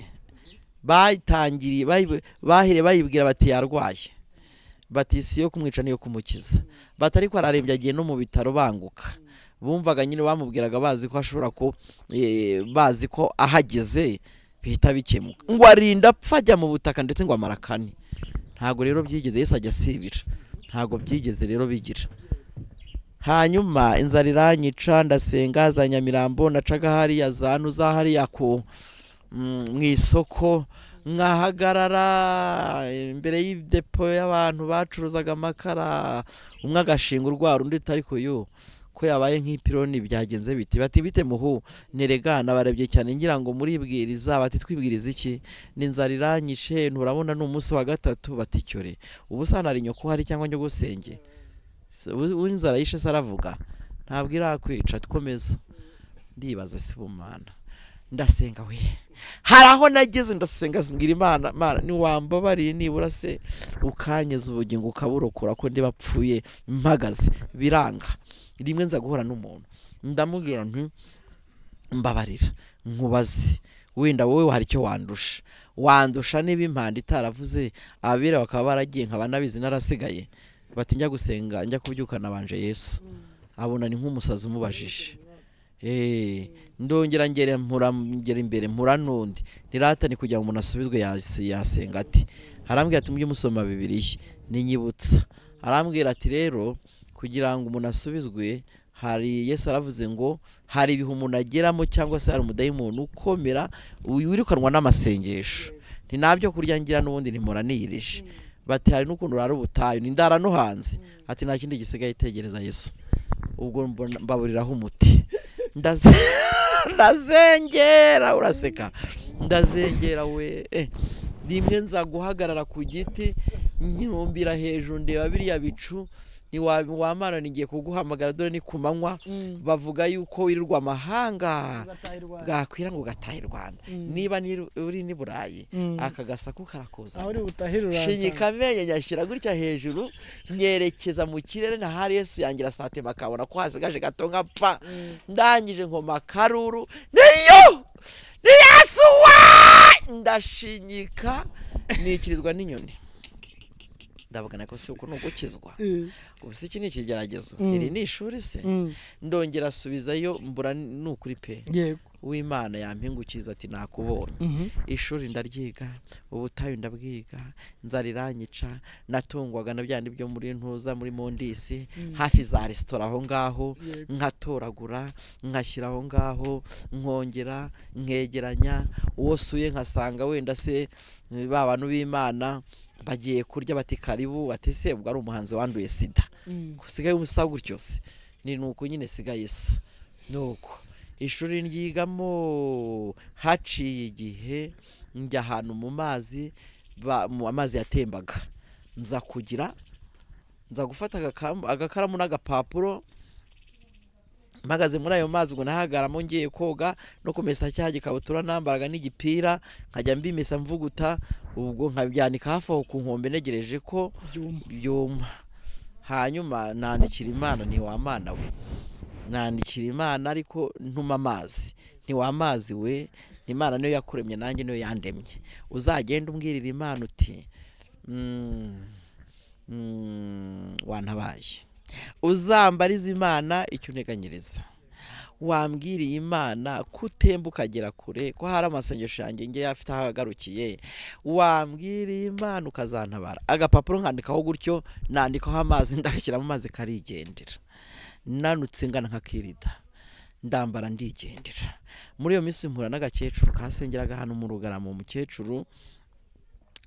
Speaker 1: bayitangiriye bayi- bahere bayibwira bati yarwaye bati si iyo kumwica niyo kumukiza bati ariko ararembye agiye no mu bitaro banguka bumvaga nyine bamubwiraga bazi ko ashobora ko eh, bazi ko ahageze bihita bikemuka ngo arinda apfa ajya mu butaka ndetse ngo amara kane ntabwo rero byigeze yesu ajya asibira ntabwo byigeze rero bigira hanyuma inzara iranyica ndasenga za nyamirambo nacaga hariya za nuza hariya ku mm, mu isoko nkahagarara imbere y'idepo y'abantu bacuruzaga amakara umwe agashinga urwara undi ariko yo ko yabaye nk'ipironi byagenze biti bati bite muhu neregana barebye cyane ngira ngo muribwiriza bati twibwiriza iki n'inzara iranyishe nturabona ni umunsi wa gatatu bati cyore ubu sanari nyoko hari cyangwa njye gusenge w'inzara yishe se aravuga ntabwo irakwica twomeza ndibaza si bumana ndasenga we hari aho nageze ndasenga ngira imana mana ntiwambabariye nibura se ukanyeza ubugingo ukaburokora ko ndi bapfuye mpagaze biranga rimwe nza guhura n'umuntu ndamubwira nti mbabarira nkubaze wenda wowe hari icyo wandusha wandusha niba impanda itaravuze abera bakaba baragiye nkaba nabizi narasigaye bati njya gusenga njya kubyuka nabanje yesu abona ni nk'umusazi umubajije Eh, ndongera ngere mpura ngera imbere mpura n'undi niratani kugira ngo umuntu asubizwe yas- yasenga ati arambwira ati mujye musoma bibiliya ninyibutsa arambwira ati rero kugira ngo umuntu asubizwe hari yesu aravuze ngo hari ibihe umuntu ageramo cyangwa se hari umudayimoni ukomera wirukanwa n'amasengesho ni nabyo kurya ngira n'ubundi nimuranirije bati hari n'ukuntu urara ubutayu ni ndara no hanze ati nta kindi gisigaye itegereza yesu ubwo mbona- mbaburiraho umuti Ndaze- ndazengera uraseka ndazengera we eh, rimwe nza guhagarara ku giti nyirumbira hejuru ndeba biriya bicu ntiwamara nigiye kuguhamagara dore ni ku manywa bavuga yuko wirirwa amahanga bwakwira ngo ugatahe i rwanda
Speaker 2: Mm.
Speaker 1: niba niri- uri n'i burayi
Speaker 2: Mm.
Speaker 1: aka gasaku karakuza
Speaker 2: aho uri butahira
Speaker 1: shinyika amenyo nyashyira gutya hejuru nyerekeza mu kirere na hari yesu yangira satema akabona ko hasigaje gato nkapfa ndangije nkoma akaruru niyo ni yesu wa ndashinyika nikirizwa n'inyoni ndabugana ko si uku ni ugukizwa ubu se iki ni ikigeragezo
Speaker 2: Mm.
Speaker 1: iri ni ishuri se ndongera asubizayo mbura ni ukuri pe
Speaker 2: yego
Speaker 1: w'imana yampingukiza ati nakubonye ishuri ndaryiga ubutayu ndabwiga inzara iranyica natungwaga na byandi byo muri ntuza muri mondisi
Speaker 2: Mm.
Speaker 1: hafi za resitora aho ngaho
Speaker 2: Yego.
Speaker 1: nkatoragura nkashyira aho ngaho nkongera nkegeranya uwo suye nkasanga wenda se eh, ba bantu b'imana bagiye kurya bati karibu bati se ubwo ari umuhanzi wanduye sida usigaye umusa gutyo se ni nuko nyine sigaye se nuko ishuri ryigamo haciye igihe njya ahantu mu mazi ba- mu amazi yatembaga nza kugira nza gufata agakam- agakaramu n'agapapuro mpagaze muri ayo mazi ngo nahagaramo ngiye koga no kumesa cya gikabutura nambaraga n'igipira nkajya mbimesa mvuguta ubwo nkabyanika hafi aho ku nkombe ntegereje ko
Speaker 2: byuma
Speaker 1: byuma hanyuma nandikira imana ntiwamana we nandikira imana ariko ntuma amazi ntiwamazi we imana niyo yakuremye nanjye niyo yandemye uzagenda umbwirira imana uti "Mm, Mm, wantabaye uzambariza imana icyo unteganyiriza wambwiriye imana ko utemba ukagera kure ko hari amasengesho yanjye nge afite aho agarukiye wambwiriye imana ukazantabara agapapuro nkandikaho gutyo nandikaho amazi ndagashyiramo amazi karigendera nanutse ngana nkakirida ndambara ndigendera muri iyo minsi mpura n'agakecuru kasengeraga hano mu rugarama umukecuru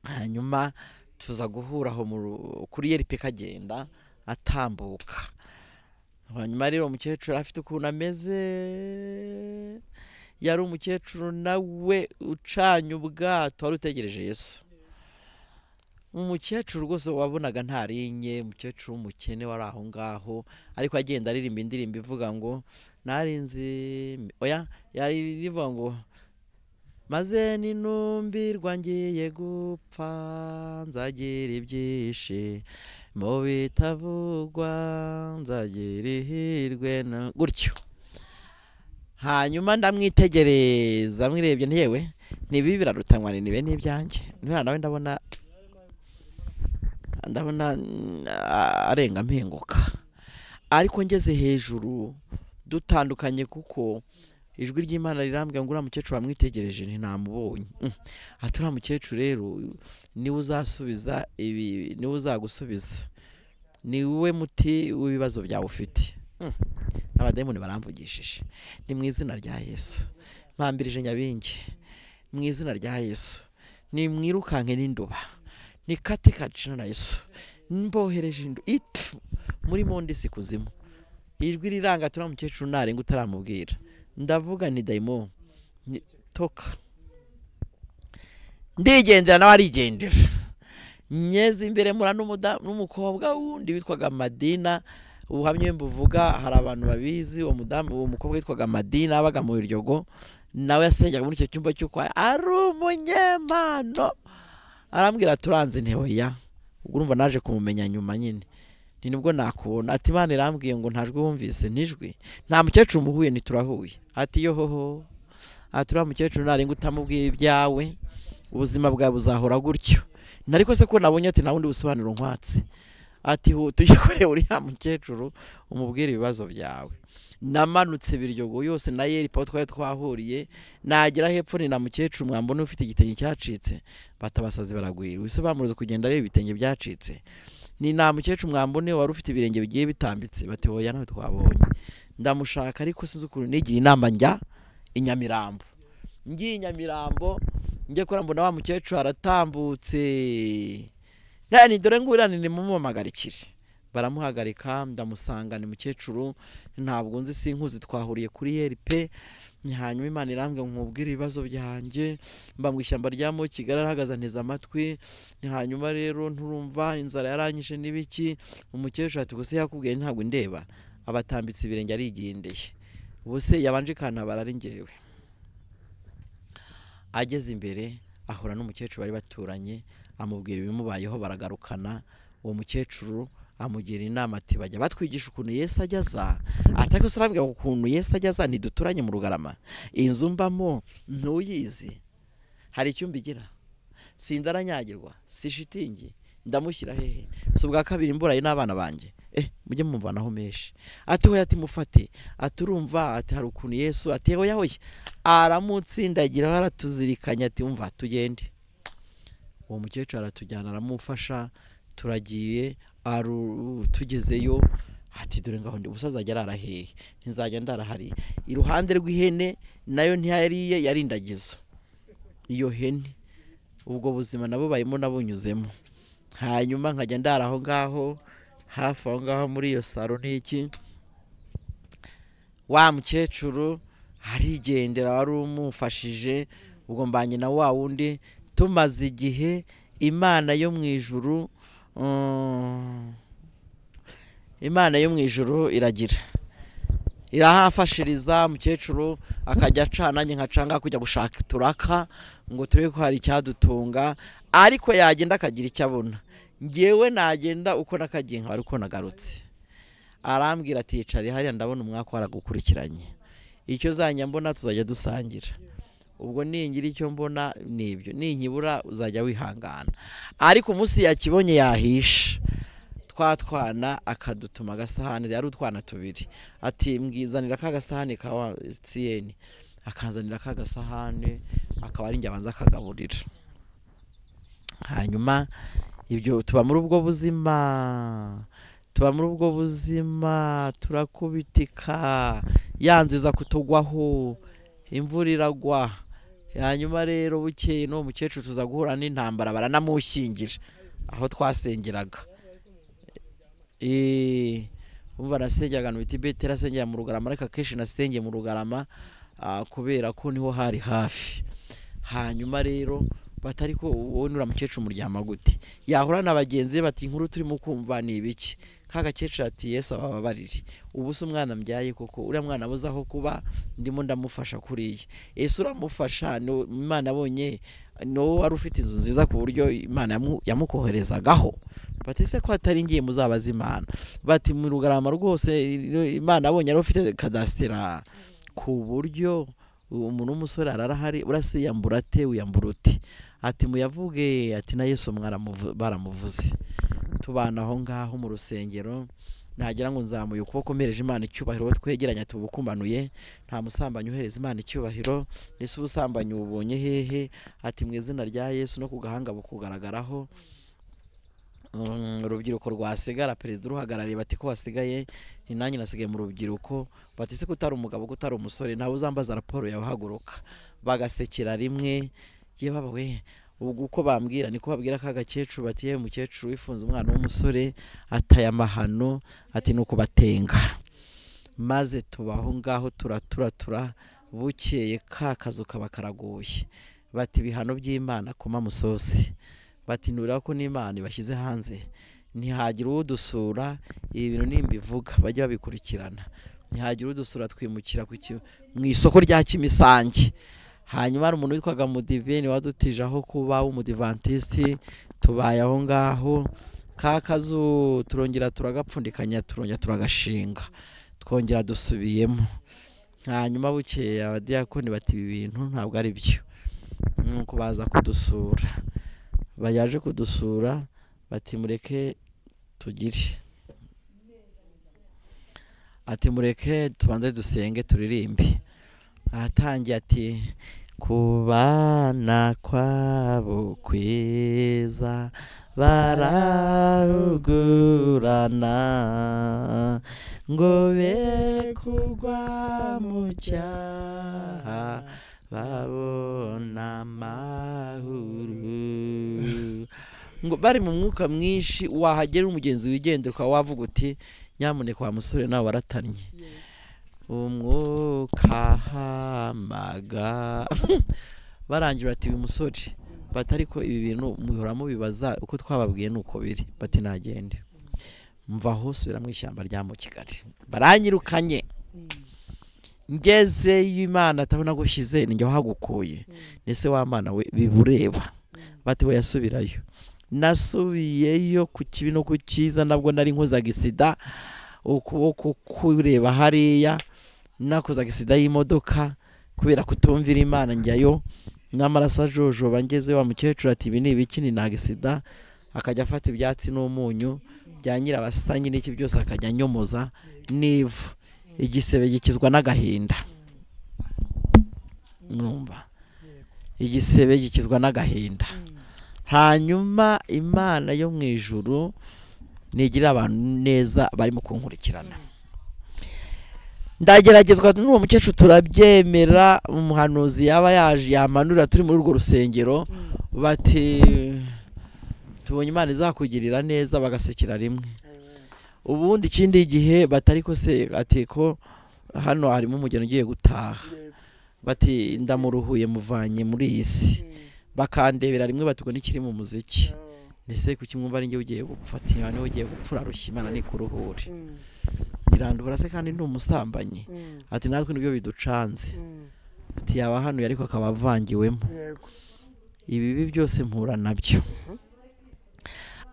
Speaker 1: hanyuma tuza guhura aho mu ru- kuri yerpe kagenda atambuka hanyuma rero umukecuru afite ukuntu ameze yari umukecuru nawe ucanye ubwato wari utegereje yesu umukecuru rwose wabonaga ntarinye umukecuru w'umukene wari aho ngaho ariko agenda aririmba indirimbo ivuga ngo narinzi oya yari ivuga ngo maze ninumbirwa ngiye gupfa nzagira ibyishimo bitavugwa nzagira ihirwe na- gutyo hanyuma ndamwitegereza mwirebye nti yewe ntibi birarutanywa ni nibe n'ibyanjye none nawe ndabona ndabona mm, a- arenga mpinguka ariko ngeze hejuru dutandukanye kuko ijwi ry'imana rirambwira ngo uriya mukecuru wamwitegereje ntinamubonye Mm. ati uriya mukecuru rero niwe uzasubiza ibi niwe uzagusubiza ni wowe muti w'ibibazo byawe ufite Mm. abadayimoni baramvugishije ni mu izina rya yesu mpambirije nyabingi mu izina rya yesu ni mwirukanke n'induba ni kati kacina na yesu mbohereje indu itu muri mondisi kuzimu ijwi riranga turiya mukecuru ntarenga utaramubwira ndavuga ni dayimo ni toka ndigendera nawe arigendera nyeze imbere mura n'umuda- n'umukobwa wundi witwaga madina ubuhamya mbuvuga hari abantu babizi uwo mudamu uwo mukobwa witwaga madina wabaga mu biryogo nawe yasengaga muri icyo cyumba cyo kwa ari umunyempano arambwira turanze ntewe ya ubwo urumva naje kumumenya nyuma nyine ni nibwo nakubona ati imana irambwiye ngo ntajwi wumvise nijwi nta mukecuru muhuye ntiturahuye ati yohoho ati uriya mukecuru narenga utamubwiye ibyawe ubuzima bwawe buzahora gutyo nariko se ko nabonye ati nta bundi busobanuro nkwatse ati tujye kureba uriya mukecuru umubwire ibibazo byawe namanutse biryogo yose na yeripa twari twahuriye nagera hepfo ni na mukecuru mwambona ufite igitenge cyacitse batabasazi baragwira wese bamuroze kugenda areba ibitenge byacitse ni nta mukecuru mwambone wari ufite ibirenge bigiye bitambitse bati oya nawe twabonye ndamushaka ariko sinzi ukuntu nigira inama njya i nyamirambo ngiye i nyamirambo njye kora mbona wa mukecuru aratambutse nani dore ngurane nimumuhamagarikire baramuhagarika ndamusanga ni mukecuru ntabwo nzi sinkuzi twahuriye kuri yeripe hanyuma imana irambwira nkubwire ibibazo byanjye mba mu ishyamba ryamo kigali arahagaze anteze amatwi hanyuma rero nturumva inzara yaranyishe n'ibiki umukecuru ati gusa yakubwiye ntabwo ndeba abatambitse ibirenge arigendeye ubuse yabanje ikantabara ari ngewe ageze imbere ahura n'umukecuru bari baturanye amubwira ibimubayeho baragarukana uwo mukecuru amugira inama ati bajya batwigisha ukuntu yesu ajya aza ati ariko se urambwira ngo ukuntu yesu ajya aza ntiduturanye mu rugarama inzu mbamo ntuyizi hari icyumba igira sinzi aranyagirwa si shitingi ndamushyira hehe si ubwa kabiri imburaye n'abana banjye eh mujye mumvanaho menshi ati hoya ati mufate ati urumva ati hari ukuntu yesu ati hoya hoya aramutsindagira aratuzirikanya ati umva tugende uwo mukecuru aratujyana aramufasha turagiye aru- tugezeyo ati dore ngaho ndi ubusaza ajya arara hehe ntizajya ndara hariya iruhande rw'ihene nayo ntiyariye yarindagizo iyo hene ubwo buzima nabo barimo nabunyuzemo hanyuma nkajya ndara aho ngaho hafi aho ngaho muri iyo saro n'iki wa mukecuru arigendera wari umufashije ubwo mbanye na wa wundi tumaze igihe imana yo mu ijuru mm, imana yo mu ijuru iragira irahafashiriza umukecuru akajya acana nanjye nkacanga kujya gushaka turaka ngo turebe ko hari icyadutunga ariko yagenda akagira icyo abona ngewe nagenda uko nakagiye nkaba uko nagarutse arambwira ati yicare hariya ndabona umwaka waragukurikiranye icyo uzajya mbona tuzajya dusangira ubwo ningira icyo mbona ni ibyo ninkibura uzajya wihangana ariko umunsi yakibonye yahisha twatwana akadutuma agasahani yari utwana tubiri ati mbwizanira ka gasahani ka wa siyeni akazanira ka gasahani akaba ari njye abanza akagaburira hanyuma ibyo tuba muri ubwo buzima tuba muri ubwo buzima turakubitika yanziza kutugwaho imvura iragwa hanyuma rero bukeye n'uwo mukecuru tuza guhura n'intambara baranamushyingira aho twasengeraga Eh, umva nasengeraga mu biti bete nasengera mu rugarama ariko akenshi nasengeye mu rugarama ah, kubera ko niho hari hafi hanyuma rero batari ko wowe nura mukecuru muryama gute yahura na bagenzi be bati inkuru turimo kumva ni ibiki ka gakecuru ati yesu abababarire ubu se umwana mbyaye koko uriya mwana abuze aho kuba ndimo ndamufasha kuriya ese uramufasha ni wo- imana abonye ni wowe wari ufite inzu nziza ku buryo imana yamu- yamukoherezagaho bati se ko atari ngiye muzabaza imana bati mu rugarama rwose imana abonye yari ufite kadasitira ku buryo umuntu w'umusore ararahari urasiyambura ate wiyambura uti ati muyavuge ati na yesu mwaramuvu- baramuvuze tubana aho ngaho mu rusengero nagira ngo nzamuye ukuboko mpereje imana icyubahiro uwo twegeranya tubukumanuye nta musambanyi uhereza imana icyubahiro ese ubusambanyi ubonye hehe ati mu izina rya yesu no ku gahanga bukugaragaraho Mm, urubyiruko rwasigara perezida uruhagarariye bati ko wasigaye ni nanjye nasigaye mu rubyiruko bati se ko utari umugabo ko utari umusore nawe uzambaza raporo yawe haguruka bagasekera rimwe yewe baba we ubwo uko bambwira niko babwira ka gakecuru bati yewe mukecuru wifunze umwana w'umusore ataye amahano ati ni ukubatenga maze tubaho ngaho turaturatura bukeye ka kazu kaba karaguye bati ibihano by'imana kuma musosi bati nurira ko n'imana ibashyize hanze ntihagira udusura ibi bintu nimbivuga bajye babikurikirana ntihagira udusura twimukira ku ki- mu isoko rya kimisange hanyuma hari umuntu witwaga mudiveni wadutije aho kuba w'umudivantisiti tubaye aho ngaho ka kazu turongera turagapfundikanya turongera turagashinga twongera dusubiyemo hanyuma bukeye abadiyakoni bati ibi bintu ntabwo ari byo nuko baza kudusura bayaje kudusura bati mureke tugire ati mureke tubanze dusenge turirimbe aratangiye ati kubana kwabo kwiza barahugurana ngo be kugwa mu cyaha babona amahuru ngo bari mu mwuka mwinshi wahagera umugenzi wigendera ukaba wavuga uti nyamuneka wa musore nawe waratannye umwuka hamaga barangira bati uyu musore batari ko ibi bintu muhora mubibaza uko twababwiye ni uko biri bati nagende mvaho subira mu ishyamba rya mu kigali baranyirukanye ngezeyo imana atabona gushyize njya hagukuye nese wa mwana we bibureba bati we yasubirayo nasubiyeyo ku kibi no ku cyiza nabwo nari nkozaga isida ukuboko kureba hariya nakozaga isida y'imodoka kubera kutumvira imana njyayo n'amaraso ajojoba ngeze wa mukecuru ati ibi ni ibiki ni naga isida akajya afata ibyatsi n'umunyu bya nyirabasanyi n'iki byose akajya anyomoza n'ivu igisebe gikizwa n'agahinda mwumva igisebe gikizwa n'agahinda hanyuma imana yo mu ijuru ntigirira abantu neza barimo kunkurikirana ndageragezwa n'uwo mukecuru turabyemera umuhanuzi yaba yaje yamanurira turi muri urwo rusengero bati tubonye imana izakugirira neza bagasekera rimwe ubundi ikindi gihe batari ko se ati ko hano harimo umugeni ugiye gutaha bati ndamuruhuye muvanye muri iyi si bakandebera rimwe batugo n'ikiri mu muziki ese kuki mwumva ari njye ugiye gupfa ati niba niwe ugiye gupfa urarushya imana nikuruhure irandura se kandi ni umusambanyi ati natwe nibyo biducanze ati yaba hano ariko akaba avangiwemo ibibi byose mpura nabyo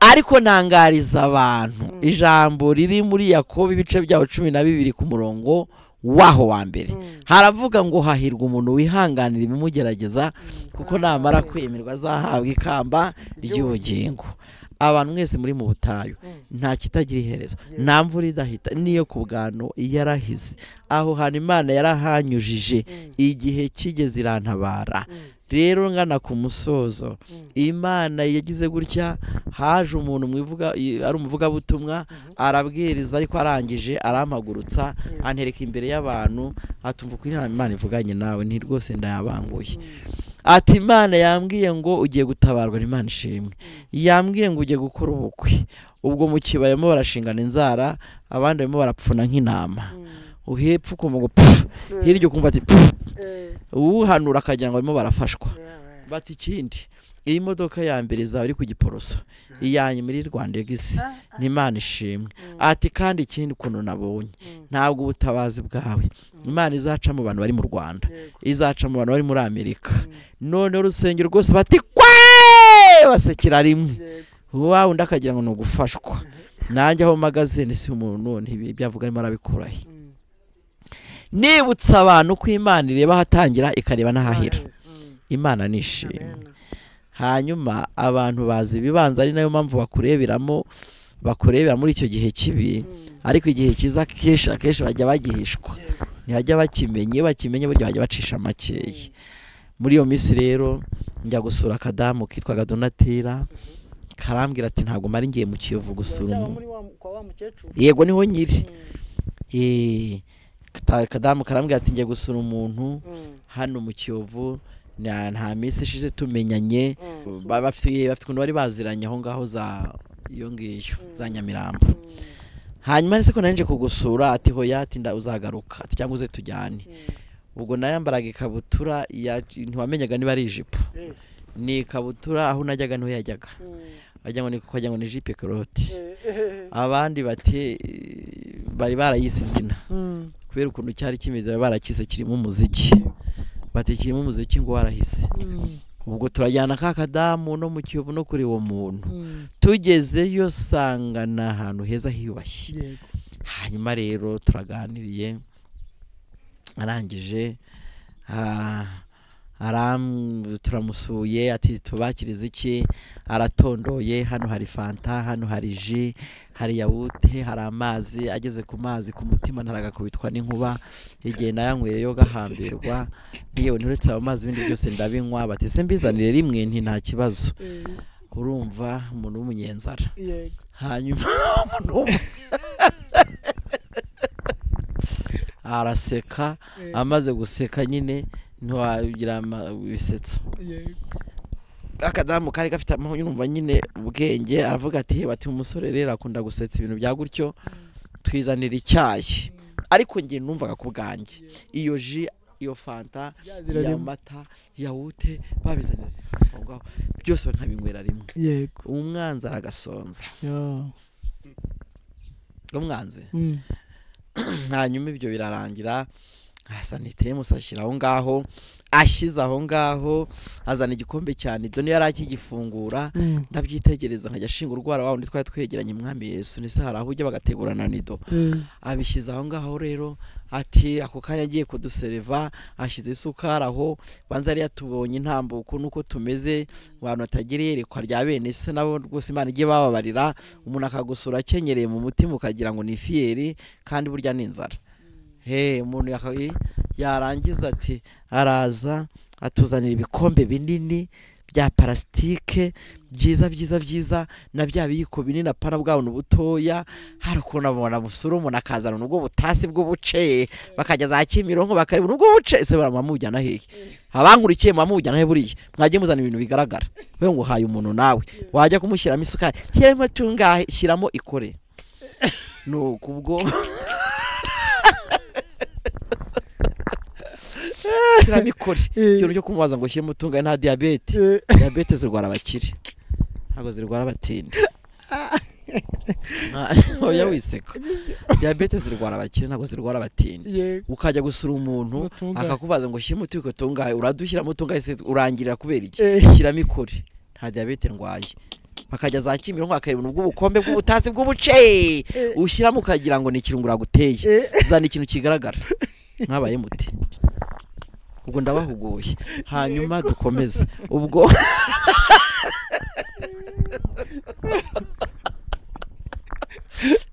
Speaker 1: ariko ntangariza abantu ijambo riri muri yakobo ibice byaho cumi na bibiri ku murongo waho wa mbere haravuga ngo hahirwa umuntu wihanganira ibimugerageza kuko namara kwemerwa azahabwa ikamba ry'ubugingo abantu mwese muri mu butayu nta kitagira iherezo nta mvura idahita n'iyo ku bwanwa yarahise aho hantu imana yarahanyujije igihe kigeze irantabara rero ngana ku musozo imana yagize gutya haje umuntu mu ivuga- i- ari umuvugabutumwa arabwiriza ariko arangije arampagurutsa antereka imbere y'abantu atumva uko inama imana ivuganye nawe ni rwose ndayabanguye ati imana yambwiye ngo ugiye gutabarwa ni imana ishimwe yambwiye ngo ugiye gukora ubukwe ubwo mu kibaya barimo barashingana inzara abandi barimo barapfuna nk'intama uhepfa ukumva ngo pfu hirya ukumva ati pfu uwuhanura akagira ngo barimo barafashwa bati ikindi iyi modoka ya mbere izaba iri ku giporoso iya nyuma iri rwanda egisi ni imana ishimwe ati kandi ikindi ukuntu nabonye ntabwo ubutabazi bwawe imana izaca mu bantu bari mu rwanda izaca mu bantu bari muri amerika noneho urusengero rwose bati kwe basekera rimwe wa undi akagira ngo ni ugufashwa nanjye aho mpagaze ni si umuntu none ibi byavuga arimo arabikuraho nibutsa abantu ko imana ireba ahatangira ikareba n'ahahera imana nishimye hanyuma abantu bazi ibibanza ari nayo mpamvu bakureberamo bakurebera muri icyo gihe kibi ariko igihe cyiza akenshi akenshi bajya bagihishwa ntibajya bakimenye iyo bakimenye burya bajya bacisha makeya muri iyo minsi rero njya gusura akadamu kitwaga donatira karambwira ati ntabwo mari ngiye mu kiyovu gusura umuntu yego niho nyiri Eh, kata- akadamu karambwira ati njya gusura umuntu hano mu kiyovu nta nta minsi ishize tumenyanye Ba- bafite bafite ukuntu bari baziranye aho ngaho za iyo ngiyo za nyamirambo hanyuma ari se ko nanjye kugusura ati hoya ati nda uzagaruka ati cyangwa uze tujyane ubwo nayo yambaraga ikabutura ya- ntiwamenyaga niba ari ijipo ni ikabutura aho najyaga niho yajyaga wagira ngo ni wagira ngo ni jipe karoti abandi bati eh, bari barayise izina kubera ukuntu cyari kimeze bari barakise kirimo umuziki bati kirimo umuziki ngo warahise ubwo turajyana ka kadamu no mu kiyovu no kuri uwo muntu tugezeyo sanga ni ahantu heza hiyubashye
Speaker 2: yego
Speaker 1: hanyuma rero turaganiriye arangije ah, aram- turamusuye ati tubakirize iki aratondoye hano hari fanta hano hari ji hari yawute hari amazi ageze ku mazi ku mutima ntaragakubitwa n'inkuba igihe nayanywereyo gahambirwa yewe nturetse ayo mazi ibindi byose ndabinywa bati se mbizanire rimwe nti nta kibazo urumva umuntu w'umunyenzara
Speaker 2: yego
Speaker 1: hanyuma umuntu w'umu- araseka amaze guseka nyine ntiwagira ama- ibisetso
Speaker 2: yego
Speaker 1: akadamu kari gafite amahoro yumva nyine ubwenge aravuga ati bati umusore rero akunda gusetsa ibintu bya gutyo twizanira icyayi ariko njye numvaga ku bwanjye iyo ji iyo fanta
Speaker 2: Byazira
Speaker 1: iya
Speaker 2: rimwe.
Speaker 1: mata yawute babizanira hafi aho ngaho byose bakanabinywera rimwe
Speaker 2: yego
Speaker 1: umwanzi aragasonza
Speaker 2: yo
Speaker 1: umwanzi
Speaker 2: Mm.
Speaker 1: hanyuma ibyo birarangira sanitemusi ashyira aho ngaho ashyize aho ngaho azana igikombe cyane nido niyo yari akigifungura
Speaker 2: Mm.
Speaker 1: ndabyitegereza nkajya ashinga urwara wa wundi twari twegeranye umwami yesu ndetse hari aho ujya bagategurana nido
Speaker 2: Mm.
Speaker 1: abishyize aho ngaho rero ati ako kanya agiye kudusereva ashyize isukari aho banza yari yatubonye intambuko nuko tumeze abantu batagira iyerekwa rya bene se nabo rwose imana ijye bababarira umuntu akagusura akenyereye mu mutima ukagira ngo ni fiyeri kandi burya ni inzara he umuntu yaka- i- yarangiza ati araza atuzanira ibikombe binini bya parasitike byiza byiza byiza na bya biyiko binini apana bwa buntu butoya hari ukuntu abona musura umuntu akazana nubwo butasi bw'ubuce bakajya za kimironko bakareba nubwo buce ese bara mwamujyana hehe abankurikiye mwamujyana he buriya mwagiye muzana ibintu bigaragara we ngo uhaye umuntu nawe wajya kumushyiramo isukari shyiramo tungahe shyiramo ikore nuko ubwo shyiramo ikore ikintu cyo kumubaza ngo shyiremo tungahe nta diyabete
Speaker 2: Eh,
Speaker 1: diyabete zirwara abakire ntabwo zirwara abatindi Ah, oya wiseka diyabete zirwara abakire ntabwo zirwara abatindi
Speaker 2: yego
Speaker 1: ukajya gusura umuntu
Speaker 2: Utungahe.
Speaker 1: akakubaza ngo shyiramo utubiko tungahe uradushyiramo tungahe se urangirira kubera iki
Speaker 2: Eh.
Speaker 1: shyiramo ikore nta diyabete ndwaye bakajya za kimironko bakareba ubw'ubukombe bw'ubutasi bw'ubuce ushyiramo ukagira ngo ni ikirungo uraguteye
Speaker 2: Eh,
Speaker 1: zana ikintu kigaragara mwabaye muti ubwo ndabahuguye hanyuma dukomeze ubwo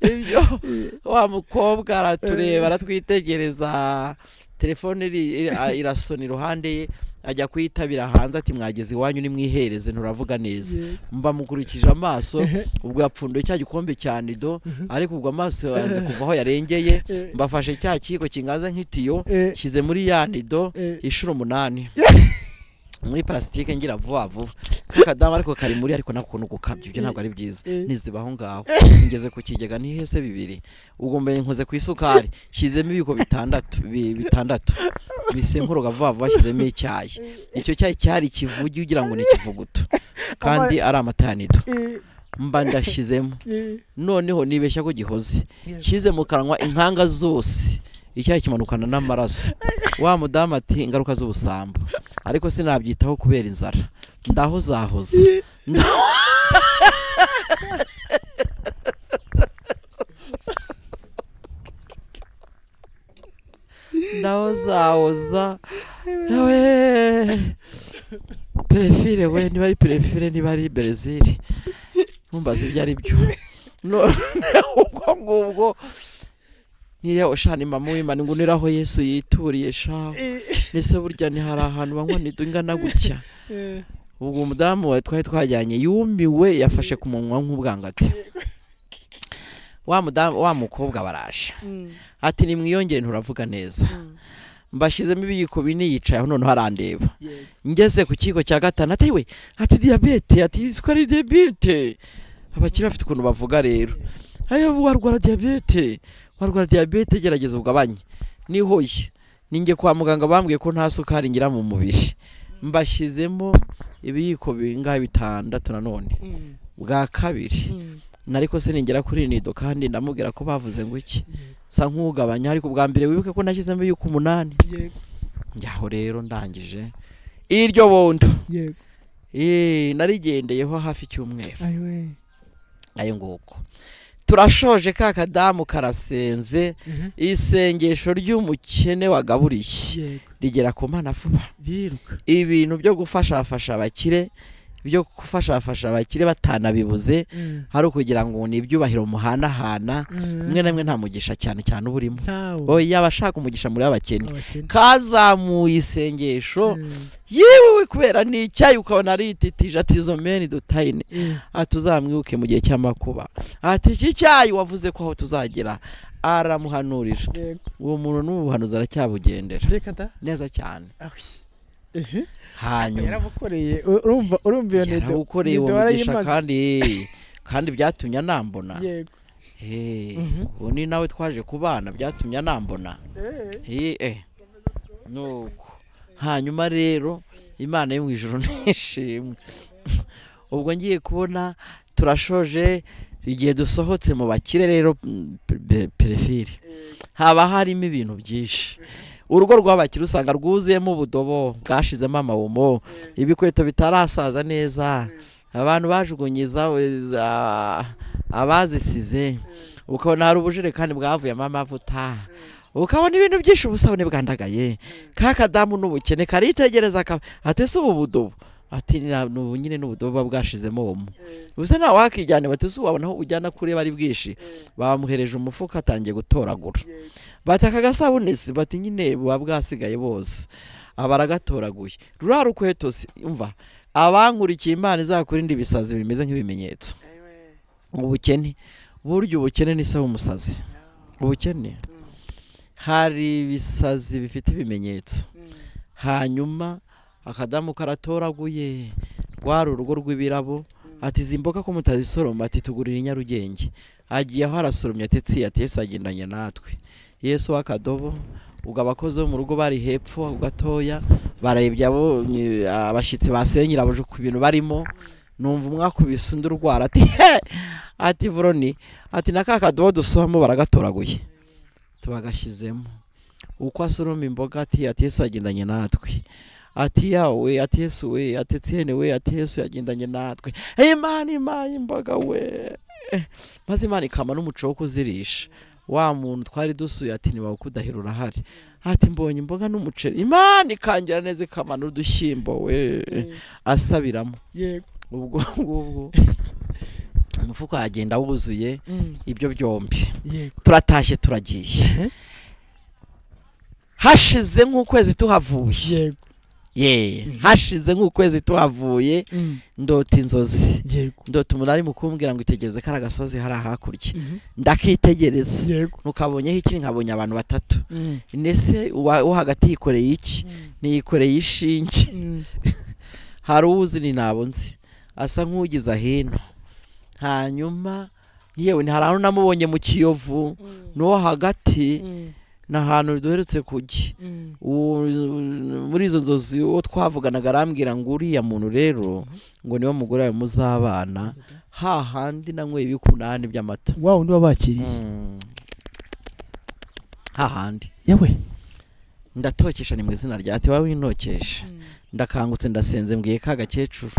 Speaker 1: ibyo wa mukobwa aratureba aratwitegereza telefone iri- iri- a- irasona iruhande ye ajya kuyitabira hanze ati mwageze iwanyu nimwihereze nturavuga neza mba mukurikije amaso ubwo yapfunduye cya gikombe cya nido ariko ubwo amaso yanze kuva aho yarengeye
Speaker 2: Eh.
Speaker 1: mbafashe cya kiyiko kingaze nk'itiyo
Speaker 2: Eh.
Speaker 1: shyize muri ya nido
Speaker 2: Eh.
Speaker 1: inshuro umunani muri parasitike ngira vuba vuba kakadamu ariko kari muri ariko nakuntu gukabya ibyo ntabwo ari byiza
Speaker 2: Eh.
Speaker 1: nizibaho ngaho ngeze ku kigega nihese bibiri ubwo mbere nkoze ku isukari shyizemo ibiko bitandatu bi- bitandatu bisenkuruka vuba vuba shyizemo icyayi icyo cyayi cyari ikivugi ugira ngo ni ikivuguto kandi ari amata ya nido mba ndashyizemo noneho nibeshya ko gihoze shyize mu kanwa inkanga zose icyayi kimanukana n'amaraso wa mudamu ati ingaruka z'ubusambo ariko sinabyitaho kubera inzara ndaho zahoze ndaho zahoza we perefire we niba ari perefire niba ari berezili ntumbaze ibyo ari byo noneho ubwo ngubwo niriya ushana imama w'imana ngo unire aho yesu yituriye shaho ese burya ni hari ahantu banywa nido ingana gutya ubwo umudamu wa twari twajyanye yumiwe yafashe ku munwa nk'ubwangati wa mudamu wa mukobwa baraje ati nimwiyongere nturavuga neza mbashyizemo ibiyiko bine yicaye aho noneho arandeba ngeze ku kigo cya gatanu ati we ati diyabete ati isukari diyabete abakiri bafite ukuntu bavuga rero ayo warwara diyabete warwara diyabete gerageza ugabanye nihoye ninjye kwa muganga bambwiye ko nta sukari ngira mu mubiri mbashyizemo ibiyiko bingahe bitandatu nanone bwa kabiri nariko siningera kuri nido kandi ndamubwira ko bavuze ngo iki sa nk'ugabanya ariko ubwa mbere wibuke ko nashyizemo ibiyiko umunani njyaho rero ndangije iryo bondo
Speaker 2: yego
Speaker 1: Eh, narigendeyeho hafi icyumweru
Speaker 2: ayiwe
Speaker 1: ayo nguko turashoje ka kadamu karasenze isengesho ry'umukene wagaburiye
Speaker 2: yego
Speaker 1: rigera ku mana vuba
Speaker 2: yiruka
Speaker 1: ibintu byo gufashafasha abakire byo gufashafasha abakire batanabibuze hari ukugira ngo ni ibyubahiro muhanahana mwe na mwe nta mugisha cyane cyane uba urimo
Speaker 2: ntawe
Speaker 1: oya abashaka umugisha muri abakene
Speaker 2: abakene
Speaker 1: kazamuye isengesho
Speaker 2: Mm,
Speaker 1: yewe kubera n'icyayi ukabona arititije ati izo meni dutayine
Speaker 2: mm,
Speaker 1: aha tuzamwibuke mu gihe cy'amakuba ati iki cyayi wavuze ko aho tuzagera aramuhanurira
Speaker 2: yego
Speaker 1: uwo muntu n'ubuhanuzi aracyabugendera
Speaker 2: reka da
Speaker 1: neza cyane
Speaker 2: ahi ehe
Speaker 1: hanyuma
Speaker 2: yaramukoreye U- urumva urumva iyo nido
Speaker 1: yaragukoreye uwo
Speaker 2: nido
Speaker 1: mugisha
Speaker 2: warayimaze.
Speaker 1: kandi eh, kandi byatumye anambona
Speaker 2: yego
Speaker 1: Eh,
Speaker 2: Mhm.
Speaker 1: ubu ni nawe twaje kubana byatumye anambona Eh, eh. nuko hanyuma rero imana yo mu ijoro nishimwe ubwo ngiye kubona turashoje igihe dusohotse mu bakire rero mm, pe- pe- pereferi haba harimo ibintu byinshi urugo rw'abakire usanga rwuzuyemo ubudobo bwashizemo amawumo ibikweto bitarasaza neza abantu bajugunyiza we- za- abazisize ukabona hari ubujerekani bwavuyemo amavuta ukabona ibintu byinshi ubusabune bwandagaye ka kadamu n'ubukene karitegereza ka- ati ese ubu budobo ati "Ni- ni ubu nyine n'ubudobo buba bwashizemo omo ubusa nawe wakijyana bati ese wabona aho ujyana kuri bari bwinshi bamuhereje umufuka atangiye gutoragura bati aka gasabune se bati nyine buba bwasigaye bose abaragatoraguye ruriya rukweto se umva abankurikiye imana izakurinde ibisazi bimeze nk'ibimenyetso ubukene burya ubukene ni se w'umusazi ubukene hari ibisazi bifite ibimenyetso hanyuma akadamu karatoraguye rwari urugo rw'ibirabo ati izi mboga ko mutazisoroma ati tugurira i nyarugenge agiye aho arasoromye ati tsi ati yesu agendanye natwe yesu w'akadobo ubwo abakozi bo mu rugo bari hepfo aho gatoya bararebye abo ni- abashyitsi basuye nyirabuja ku bintu barimo numva umwakubise undi urwara ati he ati voroni ati na ka kadobo dusohamo baragatoraguye tubagashyizemo uko asoroma imboga ati ati yesu yagendanye natwe ati yawe ati yesu we ati etienne we ati yesu yagendanye natwe imana impaye imboga we maze imana ikama n'umuco wo kuzirisha wa muntu twari dusuye ati niba kudahira urahari ati mbonye imboga n'umuceri imana ikangira neza ikama n'udushyimbo we asabiramo
Speaker 2: yego
Speaker 1: ubwo ngubwo umufuka wagenda wuzuye
Speaker 2: Mm,
Speaker 1: ibyo byombi
Speaker 2: yego
Speaker 1: turatashye turagiye
Speaker 2: Ehe,
Speaker 1: hashize nk'ukwezi tuhavuye
Speaker 2: yego
Speaker 1: ye
Speaker 2: Mhm.
Speaker 1: hashize nk'ukwezi tuhavuye
Speaker 2: Mm,
Speaker 1: ndota inzozi
Speaker 2: yego
Speaker 1: ndota umuntu ari mukumbwira ngo itegereze ko ari agasozi hari ahakurya
Speaker 2: Mhm,
Speaker 1: ndakitegereza
Speaker 2: yego
Speaker 1: ntukabonyeho ikiri nkabonye abantu batatu
Speaker 2: Mm,
Speaker 1: ndetse uwa- uwo hagati yikoreye iki
Speaker 2: mm,
Speaker 1: niyikoreye ishinge
Speaker 2: mm,
Speaker 1: hari uwuzi ni nabo nzi asa nk'ugize hino hanyuma yewe ni hari ahantu namubonye mu kiyovu
Speaker 2: mm,
Speaker 1: n'uwo hagati
Speaker 2: mm,
Speaker 1: ni ahantu duherutse kujya
Speaker 2: mm.
Speaker 1: Uwo- muri izo nzozi uwo twavuganaga arambwira ngo uriya muntu rero ngo niwe mugore wawe muzabana hahandi nanyweye ibikunani by'amata
Speaker 2: wow niba bakiriye
Speaker 1: Mm. hahandi
Speaker 2: yewe
Speaker 1: ndatokesha ni mu izina rya ati wowe winokesha ndakangutse ndasenze mbwiye ka gakecuru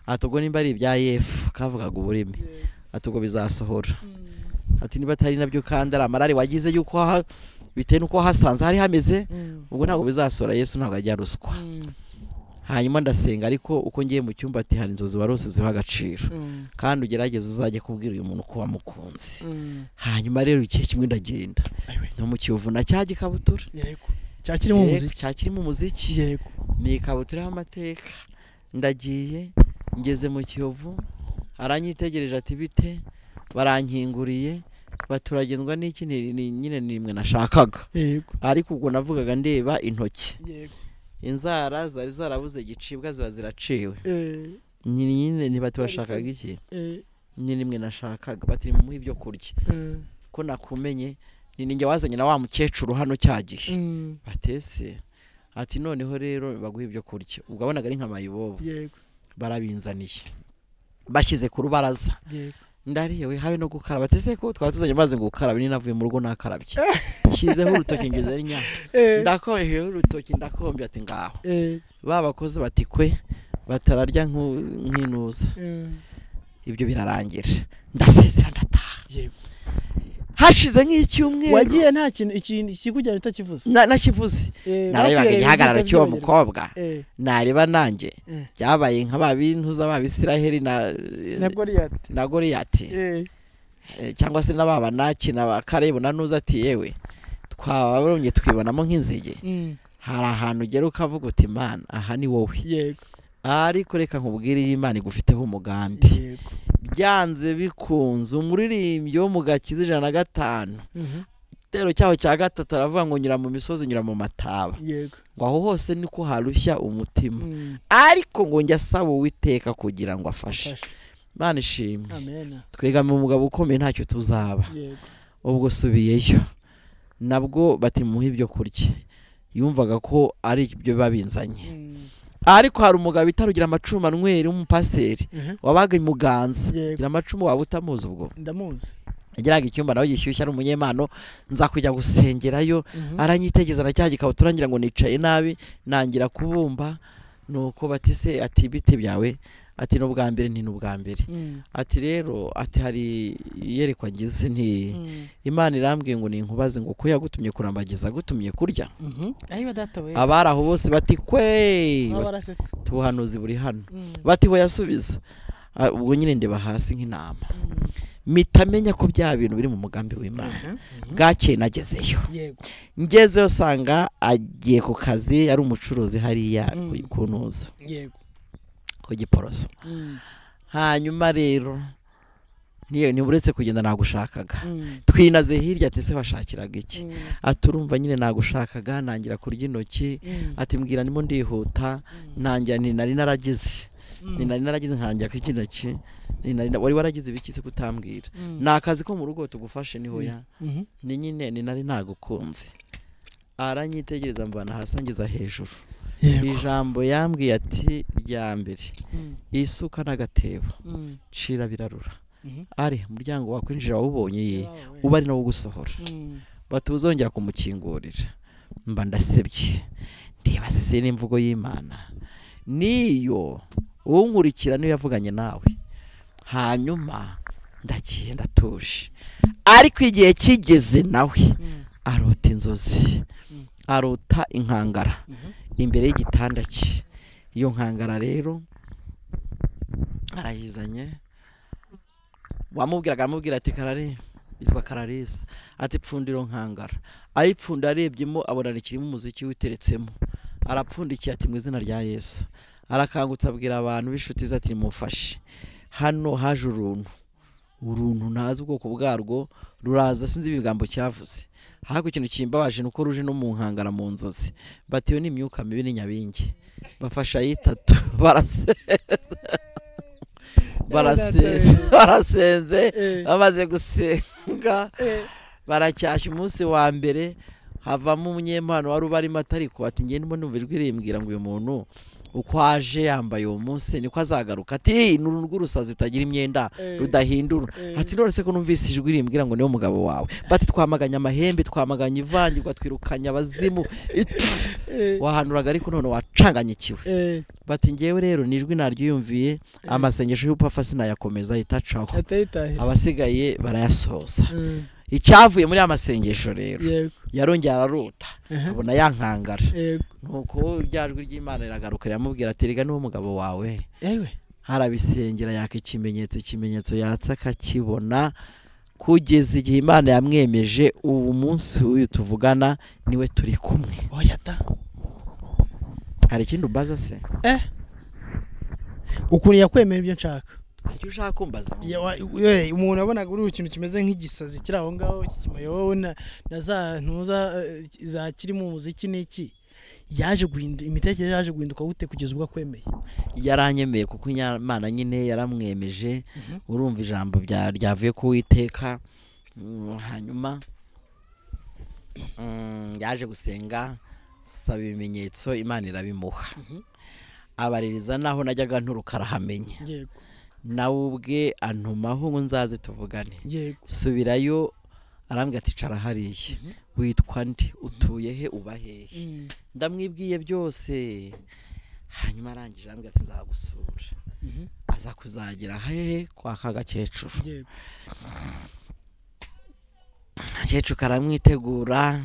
Speaker 1: ati ubwo nimba ari ibya yefu kavugaga ururimi ati ubwo bizasohora ati niba atari nabyo kandi ari amarari wagize y'uko ha- bitewe n'uko hasanze hari hameze ubwo ntabwo bizasohora yesu ntabwo ajya ruswa hanyuma ndasenga ariko uko ngiye mu cyumba ati hari inzozi warose ziha agaciro kandi ugerageze uzajye kubwira uyu muntu ko wamukunze hanyuma rero igihe kimwe ndagenda no mu kiyovu na cya gikabutura
Speaker 2: yego cyakirimo
Speaker 1: Eh,
Speaker 2: umuziki
Speaker 1: cya kirimo umuziki
Speaker 2: yego
Speaker 1: ni ikabutura y'amateka ndagiye ngeze mu kiyovu aranyitegereje ati bite barankinguriye baturagenzwa n'iki ni- ni- nyine ni imwe nashakaga
Speaker 2: yego
Speaker 1: ariko ubwo navugaga ndeba intoki
Speaker 2: yego
Speaker 1: inzara zari zarabuze gicibwa ziba ziraciwe
Speaker 2: Eh,
Speaker 1: nyine nyine ntibatibashakaga iki
Speaker 2: eh,
Speaker 1: nyine imwe nashakaga bati mumuhe ibyo kurya
Speaker 2: eh,
Speaker 1: ko nakumenye ni ninjye wazanye na wa mukecuru hano cya gihe
Speaker 2: mm,
Speaker 1: batese ati noneho rero baguhe ibyo kurya ubwo wabonaga ari nka mayibobo
Speaker 2: yego
Speaker 1: barabinzaniye bashyize ku rubaraza
Speaker 2: yego
Speaker 1: ndariyewe habe no gukaraba batese ko twari tuzanye amazi ngo ukarabe ninavuye mu rugo nakarabye nshyizeho urutoki ngeze nyaka
Speaker 2: Eh,
Speaker 1: ndakomyeho urutoki ndakombye ati ngaho
Speaker 2: eh,
Speaker 1: ba bakozi bati kwe batararya nk'u- nk'inuza
Speaker 2: eh,
Speaker 1: ibyo birarangira ndasezera ndataha
Speaker 2: yego
Speaker 1: hashize nk'icyumweru
Speaker 2: wagiye nta kintu ikintu ikikujyana utakivuze
Speaker 1: na- nakivuze
Speaker 2: Eh,
Speaker 1: narebaga
Speaker 2: bakwirega
Speaker 1: igihagararo
Speaker 2: ibyo
Speaker 1: cy'uwo
Speaker 2: byongera.
Speaker 1: mukobwa
Speaker 2: Eh,
Speaker 1: nareba nanjye
Speaker 2: eh,
Speaker 1: byabaye nka ba bintuza ba bisiraheli na
Speaker 2: na Goliath
Speaker 1: na goriyati
Speaker 2: Eh,
Speaker 1: Eh, cyangwa se na ba banaki na ba karebu na nuza ati yewe twabarombye twibonamo nk'inzige
Speaker 2: mm,
Speaker 1: hari ahantu ugera ukavuga uti imana aha ni wowe
Speaker 2: yego
Speaker 1: ariko reka nkubwire iyi imana igufiteho umugambi
Speaker 2: yego
Speaker 1: byanze bikunze umuririmbyi wo mu gakiza ijana na gatanu
Speaker 2: Mhm,
Speaker 1: igitero cyaho cya gatatu aravuga ngo nyura mu misozi nyura mu mataba
Speaker 2: yego
Speaker 1: ngo aho hose niko harushya umutima
Speaker 2: Mm,
Speaker 1: ariko ngo njya asaba uwiteka kugira ngo afashe
Speaker 2: fasha.
Speaker 1: imana ishimwe
Speaker 2: amena
Speaker 1: twegamiye umugabo ukomeye ntacyo tuzaba
Speaker 2: yego
Speaker 1: ubwo subiyeyo nabwo batimuha ibyo kurya yumvaga ko ari ibyo biba binzanye
Speaker 2: Mm,
Speaker 1: ariko hari umugabo bita rugira amacumu anyweri w'umupasiteri
Speaker 2: mhm,
Speaker 1: wabaga i muganza
Speaker 2: yego
Speaker 1: gira amacumu waba utamuzi ubwo
Speaker 2: ndamuzi
Speaker 1: yagiraga icyumba nawe gishyushye ari umunyempano nza kujya gusengerayo
Speaker 2: Mhm,
Speaker 1: aranyitegeza na cya gikabutura ngira ngo nicaye nabi nangira kubumba nuko batise ati ibiti byawe ati n'ubwa mbere nti n'ubwa mbere
Speaker 2: mm,
Speaker 1: ati rero ati hari iyerekwa ngize nti
Speaker 2: mm,
Speaker 1: imana irambwiye ngo ninkubaze ngo ko yagutumye kurambagiza agutumye kurya
Speaker 2: mhm. ayiba data we
Speaker 1: abari aho bose bati kwe
Speaker 2: baba
Speaker 1: bati,
Speaker 2: barasetse
Speaker 1: ubuhanuzi buri hano
Speaker 2: Mm,
Speaker 1: bati we yasubiza Ah, ubwo nyine ndeba hasi nk'intama
Speaker 2: mm,
Speaker 1: mpita menya ko bya bintu biri mu mugambi w'imana
Speaker 2: mhm, mhm.
Speaker 1: bwakeye nagezeyo
Speaker 2: yego
Speaker 1: ngezeyo usanga agiye ku kazi ari umucuruzi hariya
Speaker 2: Mm.
Speaker 1: ku- ku ntuza
Speaker 2: yego
Speaker 1: ku giporoso
Speaker 2: Mm,
Speaker 1: hanyuma rero niyo niba uretse kugenda nagushakaga
Speaker 2: mm,
Speaker 1: twinaze hirya ati se washakiraga iki
Speaker 2: mm,
Speaker 1: ati urumva nyine nagushakaga nangira kurya intoki
Speaker 2: mm,
Speaker 1: ati mbwira ndimo ndihuta
Speaker 2: mm,
Speaker 1: nangira ni nari naragize
Speaker 2: mm,
Speaker 1: ni nari naragize nkangira kurya intoki ni nari wari waragize ibiki se kutambwira
Speaker 2: mm,
Speaker 1: ni akazi ko mu rugo tugufashe niho ya
Speaker 2: mhm.
Speaker 1: ni nyine ni nari nagukunze aranyitegereza mvana hasi angiza hejuru
Speaker 2: yego
Speaker 1: ijambo yambwiye ati rya mbere
Speaker 2: Mm,
Speaker 1: isuka n'agatebo
Speaker 2: mm,
Speaker 1: cira birarura
Speaker 2: mhm.
Speaker 1: ari umuryango wakwinjira wawubonye ye
Speaker 2: Wawe.
Speaker 1: uba ari nawo ugusohora
Speaker 2: Mm,
Speaker 1: bati uzongera kumukingurira mba ndasebye ndibaza se n'imvugo y'imana niyo unkurikira niyo yavuganye nawe hanyuma ndagiye ndatuje ariko igihe kigeze nawe
Speaker 2: mm,
Speaker 1: arota inzozi
Speaker 2: Mm.
Speaker 1: arota inkangara
Speaker 2: mhm.
Speaker 1: imbere y'igitanda cye iyo nkangara rero arayizanye wamubwiraga aramubwira ati karare yitwa kararisa ati pfundiro nkangara ayipfunda arebyemo abona ikirimo umuziki witeretsemo arapfundikiye ati mu izina rya yesu arakangutse abwira abantu b'inshuti ze ati nimufashe hano haje uruntu uruntu ntazi ubwoko bwarwo ruraza sinzi ibigambo cyavuze ariko ikintu kimbabaje ni uko ruje no mu nkangara mu nzozi batiwe n'imyuka mibi ni nyabingi bafasha yitatu barase barasenze barasenze
Speaker 2: Eh.
Speaker 1: bamaze gusenga baracyashya umunsi wa mbere havamo umunyempano wari ubarimo atariko ati ngende mbona numva ijwi rimbwira ngo uyu muntu uko aje yambaye uwo munsi niko azagaruka ati ni uru rw'urusazi rutagira imyenda
Speaker 2: Eh.
Speaker 1: rudahindura
Speaker 2: Eh.
Speaker 1: ati none se ko numvise ijwi rimbwira ngo niwe mugabo wawe bati twamaganye amahembe twamaganye ivangirwa twirukanye abazimu Itu-
Speaker 2: Eh,
Speaker 1: wahanuraga ariko none wacanganyikiwe
Speaker 2: eh,
Speaker 1: bati ngewe rero ni ijwi naryiyumviye amasengesho y'ubupfa sinayakomeza ahitacaho
Speaker 2: atayitahira
Speaker 1: abasigaye barayasoza
Speaker 2: Mm,
Speaker 1: icyavuye muri ya masengesho rero
Speaker 2: yego
Speaker 1: yarongera ararota
Speaker 2: Aha,
Speaker 1: abona yankangara
Speaker 2: yego
Speaker 1: nuko rya jwi ry'imana riragaruka riramubwira ati rega niwo mugabo wawe
Speaker 2: ewe
Speaker 1: harabisengera yaka ikimenyetso ikimenyetso yatse akakibona kugeza igihe imana yamwemeje ubu munsi w'uyu tuvugana niwe turi kumwe
Speaker 2: oyata
Speaker 1: hari ikindi umbaza se
Speaker 2: eh ukuntu yakwemera ibyo nshaka
Speaker 1: hari icyo ushaka kumbaza
Speaker 2: Ya- wa- we, umuntu wabonaga uri ikintu kimeze nk'igisazi kiri aho ngaho kimayobowe na, na za ntuza eh, za kirimo umuziki n'iki yaje guhinduka imitekerereze yaje guhinduka gute kugeza ubwo akwemeye
Speaker 1: yaranyemeye kuko imana nyine yaramwemeje urumva ijambo rya- ryavuye ku witeka hanyuma mm, yaje gusenga saba ibimenyetso imana irabimuha
Speaker 2: Mhm.
Speaker 1: abaririza naho najyaga nturuka arahamenya
Speaker 2: yego
Speaker 1: nawe ubwe antumaho ngo nzaze tuvugane
Speaker 2: yego
Speaker 1: subirayo arambwira ati cara hariya
Speaker 2: Mhm.
Speaker 1: witwa nde utuye he uba hehe
Speaker 2: Mm,
Speaker 1: ndamwibwiye byose hanyuma arangije arambwira ati nzagusura
Speaker 2: mhm,
Speaker 1: aza kuzagera hehe kwa kagakecuru
Speaker 2: yego
Speaker 1: akecuru karamwitegura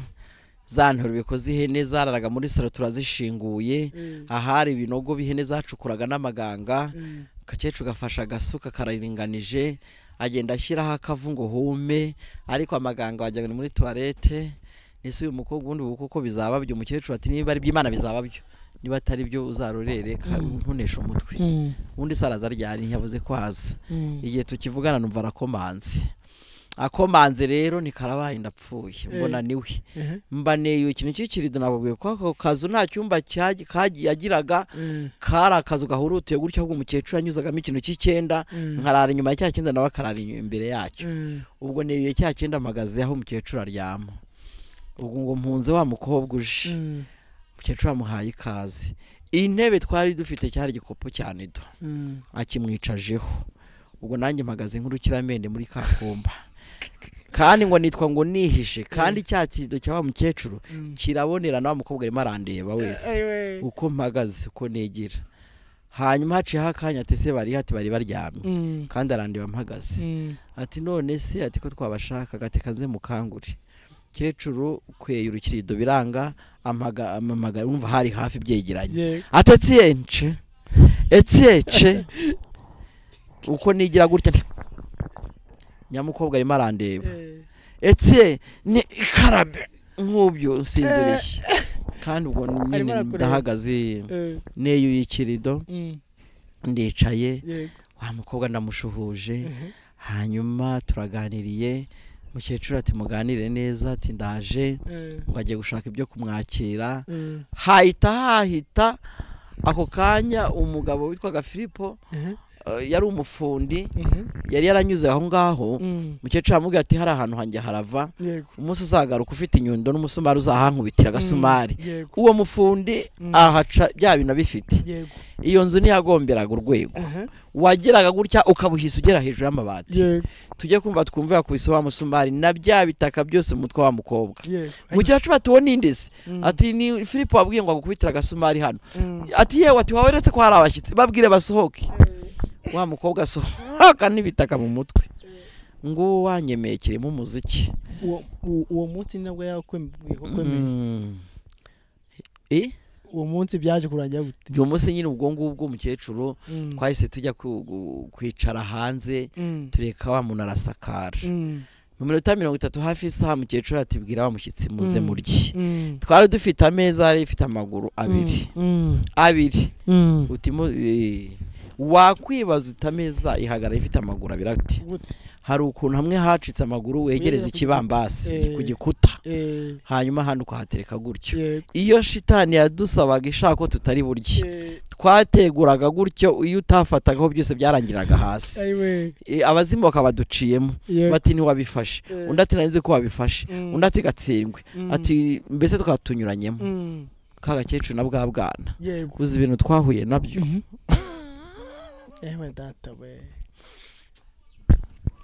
Speaker 1: za ntorwe bikoze ihene zararaga muri salo turazishinguye
Speaker 2: Eh,
Speaker 1: ahari ibinogo b'ihene zacukuraga n'amaganga
Speaker 2: mm,
Speaker 1: akecuru gafashe agasuka kararinganije agenda ashyiraho akavu ngo hume ariko amaganga wagira ngo ni muri tuwarete ese uyu mukobwa ubundi ubu kuko bizaba byo umukecuru ati niba ari iby'imana bizaba byo niba atari byo uzarurere ka-
Speaker 2: Mm.
Speaker 1: ntuneshe umutwe
Speaker 2: mm,
Speaker 1: ubundi saraza ryari ntiyavuze ko haza
Speaker 2: mm.
Speaker 1: igihe tukivugana numva arakomanze akomanze rero ni karabaye ndapfuye
Speaker 2: Eh.
Speaker 1: mbona niwe
Speaker 2: Eh,
Speaker 1: mbaneye ikintu cy'ikirido nababwiye ko ako kazu nta cyumba cyagi- kagiye yagiraga
Speaker 2: mm,
Speaker 1: kari akazu gahurutiye gutyo ahubwo umukecuru yanyuzagamo ikintu cy'icyenda
Speaker 2: mm,
Speaker 1: nkarara inyuma ya cya cyenda nawe akarara inyuma imbere yacyo
Speaker 2: mm,
Speaker 1: ubwo neyuye cya cyenda mpagaze aho umukecuru aryama ubwo ngo mpunze wa mukobwa uje
Speaker 2: mm,
Speaker 1: umukecuru yamuhaye ikaze intebe twari dufite cyari igikopo cyane do
Speaker 2: mm.
Speaker 1: akimwicajeho ubwo nanjye mpagaze nk'urukiramende muri ka kumba kandi ngo nitwa ngo nihishe kandi cya kido cya wa mukecuru
Speaker 2: Mm.
Speaker 1: kirabonerana wa mukobwa arimo arandeba wese
Speaker 2: Eh, we.
Speaker 1: uko mpagaze uko negira hanyuma haciyeho akanya ati se bari hati bari baryamye
Speaker 2: Mm,
Speaker 1: kandi arandeba mpagaze
Speaker 2: mm,
Speaker 1: ati none se ati ko twabashakaga ati kaze mukangure kecuru kweye urukirido biranga amaga amamagara wumva hari hafi byegeranye
Speaker 2: yego
Speaker 1: atetiyence etiyece uko nigira gutya nyamukobwa arimo arandeba
Speaker 2: Eh,
Speaker 1: etiye ni ikarabe nk'ubyo nsinziriye kandi ubwo
Speaker 2: Arimo
Speaker 1: nyine
Speaker 2: arakureba.
Speaker 1: ndahagaze
Speaker 2: eh,
Speaker 1: neyuye ikirido
Speaker 2: mm,
Speaker 1: ndicaye
Speaker 2: yego
Speaker 1: wa mukobwa ndamushuhuje
Speaker 2: Mhm.
Speaker 1: hanyuma turaganiriye mukecuru ati muganire neza ati ndaje
Speaker 2: Eh,
Speaker 1: ngo agiye gushaka ibyo kumwakira
Speaker 2: mm,
Speaker 1: hahita hahita ako kanya umugabo witwaga filipo
Speaker 2: eh,
Speaker 1: eh, yari umufundi
Speaker 2: mhm,
Speaker 1: yari yaranyuze aho ngaho
Speaker 2: mm,
Speaker 1: umukecuru aramubwira ati hari ahantu hanjye harava
Speaker 2: yego
Speaker 1: umunsi uzagaruka ufite inyundo n'umusumari uzahankubitira agasumari
Speaker 2: Mm, yego
Speaker 1: uwo mufundi
Speaker 2: Mm.
Speaker 1: ahaca bya bintu abifite
Speaker 2: yego
Speaker 1: iyo nzu niyagomberaga urwego
Speaker 2: aha
Speaker 1: wageraga gutya ukabuhisa ugera hejuru y'amabati
Speaker 2: yego
Speaker 1: tujye kumva twumve yakubise wa musumari na bya bitaka byose mu mutwe wa mukobwa
Speaker 2: yego
Speaker 1: umukecuru ati uwo nindese
Speaker 2: Mm,
Speaker 1: ati ni filipo wabwiye ngo agukubitire agasumari hano
Speaker 2: mm,
Speaker 1: ati yewe ati wowe uretse ko hari abashyitsi babwire basohoke wa mukobwa asohoka n'ibitaka mu mutwe nguwo wanyemeye kirimo umuziki
Speaker 2: uwo- uwo uwo munsi ni nabwo yakwemeye ko kwemeye
Speaker 1: Mm. Eh?
Speaker 2: uwo munsi byaje kurangira gute
Speaker 1: uyu munsi nyine ubwo ngubwo umukecuru
Speaker 2: Mm,
Speaker 1: twahise tujya ku- gu- kwicara hanze
Speaker 2: mm,
Speaker 1: tureka wa muntu arasakara
Speaker 2: mm,
Speaker 1: mu minota mirongo itatu hafi isaha umukecuru atibwira wa mushyitsi muze
Speaker 2: Mm.
Speaker 1: murye
Speaker 2: mm,
Speaker 1: twari dufite ameza yari ifite amaguru abiri
Speaker 2: mm,
Speaker 1: abiri
Speaker 2: mm,
Speaker 1: uti mu- eh, wakwibaza uti ameza ihagara ifite amaguru abiri ati
Speaker 2: gute?
Speaker 1: hari ukuntu hamwe hacitse amaguru wegereza
Speaker 2: Wegereza ku
Speaker 1: ikibambasi
Speaker 2: gikuta.
Speaker 1: ku
Speaker 2: Eh.
Speaker 1: gikuta
Speaker 2: Eh,
Speaker 1: hanyuma ahandi ukahatereka gutyo
Speaker 2: yego,
Speaker 1: iyo shitani yadusabaga ishaka ko tutari burye
Speaker 2: eh,
Speaker 1: twateguraga gutyo iyo utafatagaho byose byarangiraga hasi
Speaker 2: ayiwe,
Speaker 1: Eh, abazimu bakabaduciyemo
Speaker 2: yego,
Speaker 1: bati ntiwabifashe
Speaker 2: Eh.
Speaker 1: undi ati nari nzi ko wabifashe
Speaker 2: Mm.
Speaker 1: undi ati gatsindwe
Speaker 2: Mm.
Speaker 1: ati mbese twaba tunyuranyemo
Speaker 2: mm,
Speaker 1: ka gakecuru na bwa bwana
Speaker 2: yego.
Speaker 1: uzi ibintu twahuye nabyo
Speaker 2: ewe data we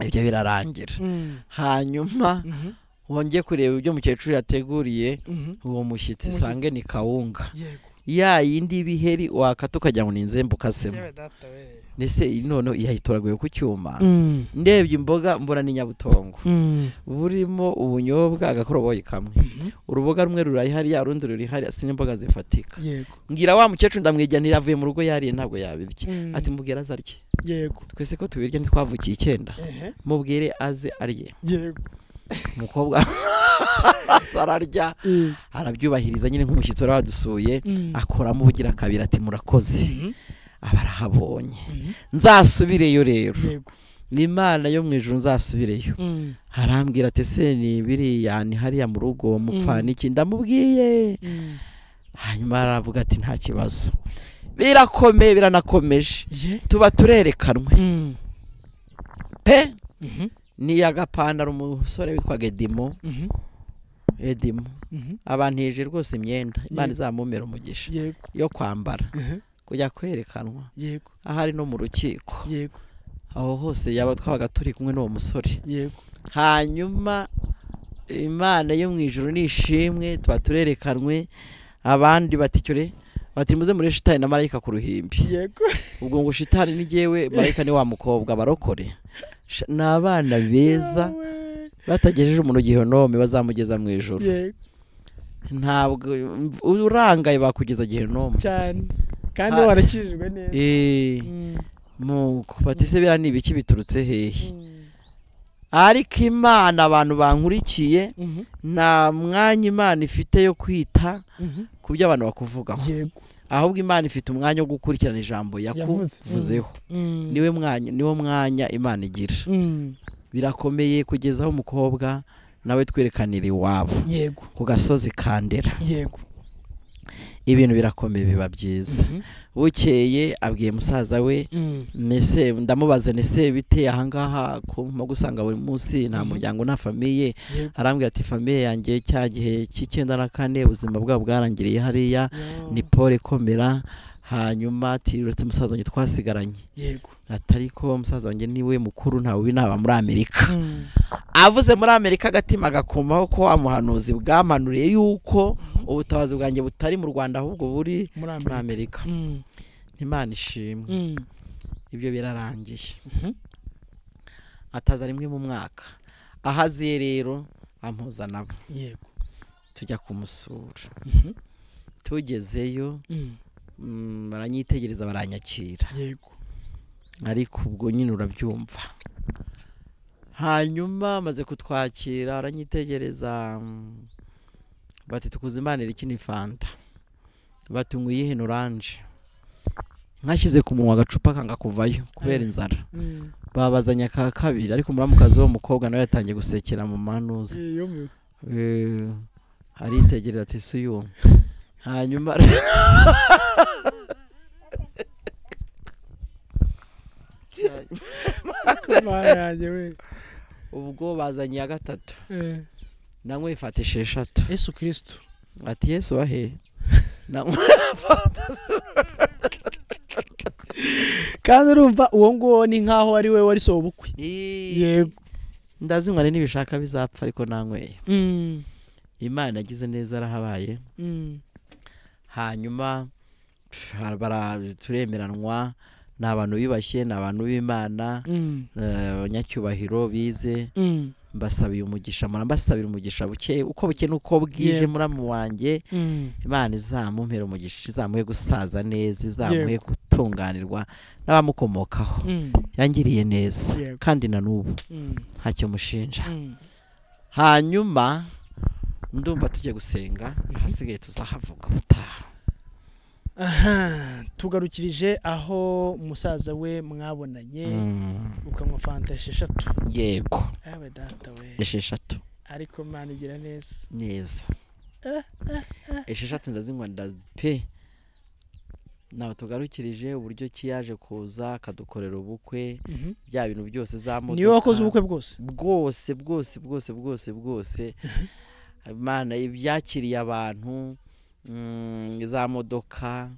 Speaker 1: ibyo birarangira
Speaker 2: Mm,
Speaker 1: hanyuma
Speaker 2: mhm,
Speaker 1: wongeye kureba ibyo umukecuru yateguriye
Speaker 2: mhm,
Speaker 1: uwo mushyitsi
Speaker 2: Umushyitsi.
Speaker 1: sange ni kawunga
Speaker 2: yego
Speaker 1: ya yindi y'ibiheri wakata ukagira ngo ni inzembe ukasemo
Speaker 2: yewe data we
Speaker 1: ndetse iyi noneho yayitoraguye ku cyuma
Speaker 2: Mm,
Speaker 1: ndebye imboga mbona ni nyabutongo
Speaker 2: mm,
Speaker 1: burimo ubunyobwa agakoroboyi kamwe
Speaker 2: mhm,
Speaker 1: uruboga rumwe rurari hariya urundi ruri hariya sin'imboga zifatika
Speaker 2: yego
Speaker 1: ngira wa mukecuru ndamwigira ntiravuye mu rugo yariye ntabwo yabirya
Speaker 2: Mm.
Speaker 1: ati mubwire aze arye
Speaker 2: yego
Speaker 1: twese ko tubirya ntitwavukiye icyenda
Speaker 2: ehe
Speaker 1: mubwire aze arye
Speaker 2: yego
Speaker 1: umukobwa ararya
Speaker 2: eh,
Speaker 1: arabyubahiriza nyine nk'umushyitsi wari wadusuye
Speaker 2: mm,
Speaker 1: akoramo ubugira kabiri ati murakoze
Speaker 2: mhm,
Speaker 1: aba arahabonye
Speaker 2: mhm,
Speaker 1: nzasubireyo rero
Speaker 2: yego
Speaker 1: ni imana yo mu ijuru nzasubireyo
Speaker 2: mm,
Speaker 1: arambwira ati se ni biriya ni hariya mu rugo mupfa
Speaker 2: Mm.
Speaker 1: n'iki ndamubwiye
Speaker 2: mm,
Speaker 1: hanyuma aravuga ati nta kibazo birakomeye biranakomeje
Speaker 2: ye
Speaker 1: tuba turerekanwe
Speaker 2: mm,
Speaker 1: pe
Speaker 2: mhm,
Speaker 1: ni agapantaro umusore witwaga edimo
Speaker 2: mhm,
Speaker 1: edimo
Speaker 2: mhm,
Speaker 1: abantije rwose imyenda imana
Speaker 2: Yego.
Speaker 1: izamumera umugisha
Speaker 2: yego
Speaker 1: yo kwambara
Speaker 2: ehe,
Speaker 1: kujya kwerekanwa
Speaker 2: yego
Speaker 1: ahari no mu rukiko
Speaker 2: yego
Speaker 1: aho hose yaba twabaga turi kumwe n'uwo musore
Speaker 2: yego
Speaker 1: hanyuma imana yo mu ijoro ni ishimwe tuba turerekanwe abandi baticyore bati muze muri shitani na marayika ku ruhimbi
Speaker 2: yego
Speaker 1: ubwo ngo shitani ni jyewe marayika ni wa mukobwa barokore Sha- ni abana beza
Speaker 2: Yewe,
Speaker 1: batagejeje umuntu gihenome bazamugeza mu ijoro
Speaker 2: yego
Speaker 1: ntabwo mv- urangaye bakugeza gihenome
Speaker 2: cyane kandi
Speaker 1: Ah.
Speaker 2: warakijijwe neza
Speaker 1: Eh,
Speaker 2: Mm,
Speaker 1: nuko batise biriya ni ibiki biturutse hehe
Speaker 2: mm,
Speaker 1: ariko imana abantu bankurikiye
Speaker 2: mhm,
Speaker 1: nta mwanya imana ifite yo kwita
Speaker 2: mhm,
Speaker 1: ku byo abantu bakuvugaho
Speaker 2: yego
Speaker 1: ahubwo imana ifite umwanya wo gukurikirana ijambo
Speaker 2: Yavuze.
Speaker 1: yakuvuzeho
Speaker 2: Mm,
Speaker 1: niwe mwanya niwo mwanya imana igira
Speaker 2: mm,
Speaker 1: birakomeye kugeza aho umukobwa nawe twerekanira iwabo
Speaker 2: yego
Speaker 1: ku gasozi kandera
Speaker 2: yego
Speaker 1: ibintu birakomeye biba byiza
Speaker 2: Mhm,
Speaker 1: bukeye abwiye musaza we
Speaker 2: mm,
Speaker 1: nese ndamubaza nese bite ahangaha kuma gusanga buri munsi nta
Speaker 2: Mhm.
Speaker 1: muryango nta famiye
Speaker 2: yego
Speaker 1: arambwira ati famiye yanjye cya gihe cy'icyenda na kane ubuzima bwabo bwarangiriye hariya
Speaker 2: yo,
Speaker 1: ni pole ikomera hanyuma ati uretse musaza wanjye twasigaranye
Speaker 2: yego
Speaker 1: ati ariko musaza wanjye niwe mukuru ntawe ubi naba muri amerika
Speaker 2: Mm,
Speaker 1: avuze muri amerika agatima agakumaho ko wa muhanuzi bwamanuriye yuko ubutabazi bwanjye butari mu rwanda ahubwo buri
Speaker 2: muri
Speaker 1: muri
Speaker 2: amerika
Speaker 1: amerika
Speaker 2: Mm,
Speaker 1: imana ishimwe
Speaker 2: mm,
Speaker 1: ibyo birarangiye
Speaker 2: mhm,
Speaker 1: ataza rimwe mu mwaka aho aziye rero ampuza nabo
Speaker 2: yego
Speaker 1: tujya kumusura
Speaker 2: mhm,
Speaker 1: tugezeyo
Speaker 2: mm,
Speaker 1: mm, baranyitegereza baranyakira
Speaker 2: yego
Speaker 1: ariko ubwo nyine urabyumva hanyuma amaze kutwakira aranyitegereza mm, bati tukuze imana iki ni fanta bati ngo uyihe ni oranje nkashyize ku munwa agacupa kanga kuvayo kubera inzara
Speaker 2: Mm,
Speaker 1: babazanye aka kabiri ariko muramukazi w'uwo mukobwa nawe yatangiye gusekera mu manuza
Speaker 2: eh, yumiwe.
Speaker 1: Eh, aritegereza ati si uyu hanyuma
Speaker 2: Mana yanjye we
Speaker 1: ubwo bazanye iya gatatu
Speaker 2: Eh,
Speaker 1: nanywe ifatisha eshatu
Speaker 2: yesu kirisitu
Speaker 1: ati yesu wahe nanywe
Speaker 2: kandi urumva uwo nguwo ni nk'aho ari we wari soba ubukwe yego
Speaker 1: ndazi ngo hari n'ibishaka bizapfa ariko nanyweye
Speaker 2: Mm,
Speaker 1: imana yagize neza arahabaye
Speaker 2: mm,
Speaker 1: hanyuma pf, bara- turemeranwa ni abantu biyubashye ni abantu b'imana
Speaker 2: mm,
Speaker 1: eh, abanyacyubahiro bize
Speaker 2: mm,
Speaker 1: mbasabiye umugisha murambasabira umugisha buke uko buke nuko bwije
Speaker 2: Yeah.
Speaker 1: muramu wanjye
Speaker 2: Mm.
Speaker 1: imana izamumpera umugisha izamuhe gusaza neza izamuhe
Speaker 2: Yego.
Speaker 1: gutunganirwa n'abamukomokaho
Speaker 2: Mm.
Speaker 1: yangiriye neza
Speaker 2: Yego.
Speaker 1: kandi na n'ubu
Speaker 2: Mm.
Speaker 1: ntacyo mushinja
Speaker 2: Mm.
Speaker 1: hanyuma ndumva tujya gusenga ahasigaye tuzahavuga ubutaha
Speaker 2: aha tugarukirije aho umusaza we mwabonanye
Speaker 1: Mm,
Speaker 2: ukanywa fanta esheshatu
Speaker 1: yego
Speaker 2: yawe data we
Speaker 1: esheshatu
Speaker 2: ariko mwana igira neza
Speaker 1: neza esheshatu ndazinywa ndazi pe nawe tugarukirije uburyo ki yaje kuza akadukorera ubukwe
Speaker 2: Mhm.
Speaker 1: bya bintu byose za modoka
Speaker 2: niwe wakoze ubukwe bwose
Speaker 1: bwose bwose bwose bwose bwose imana ibyakiriye abantu mm, za modoka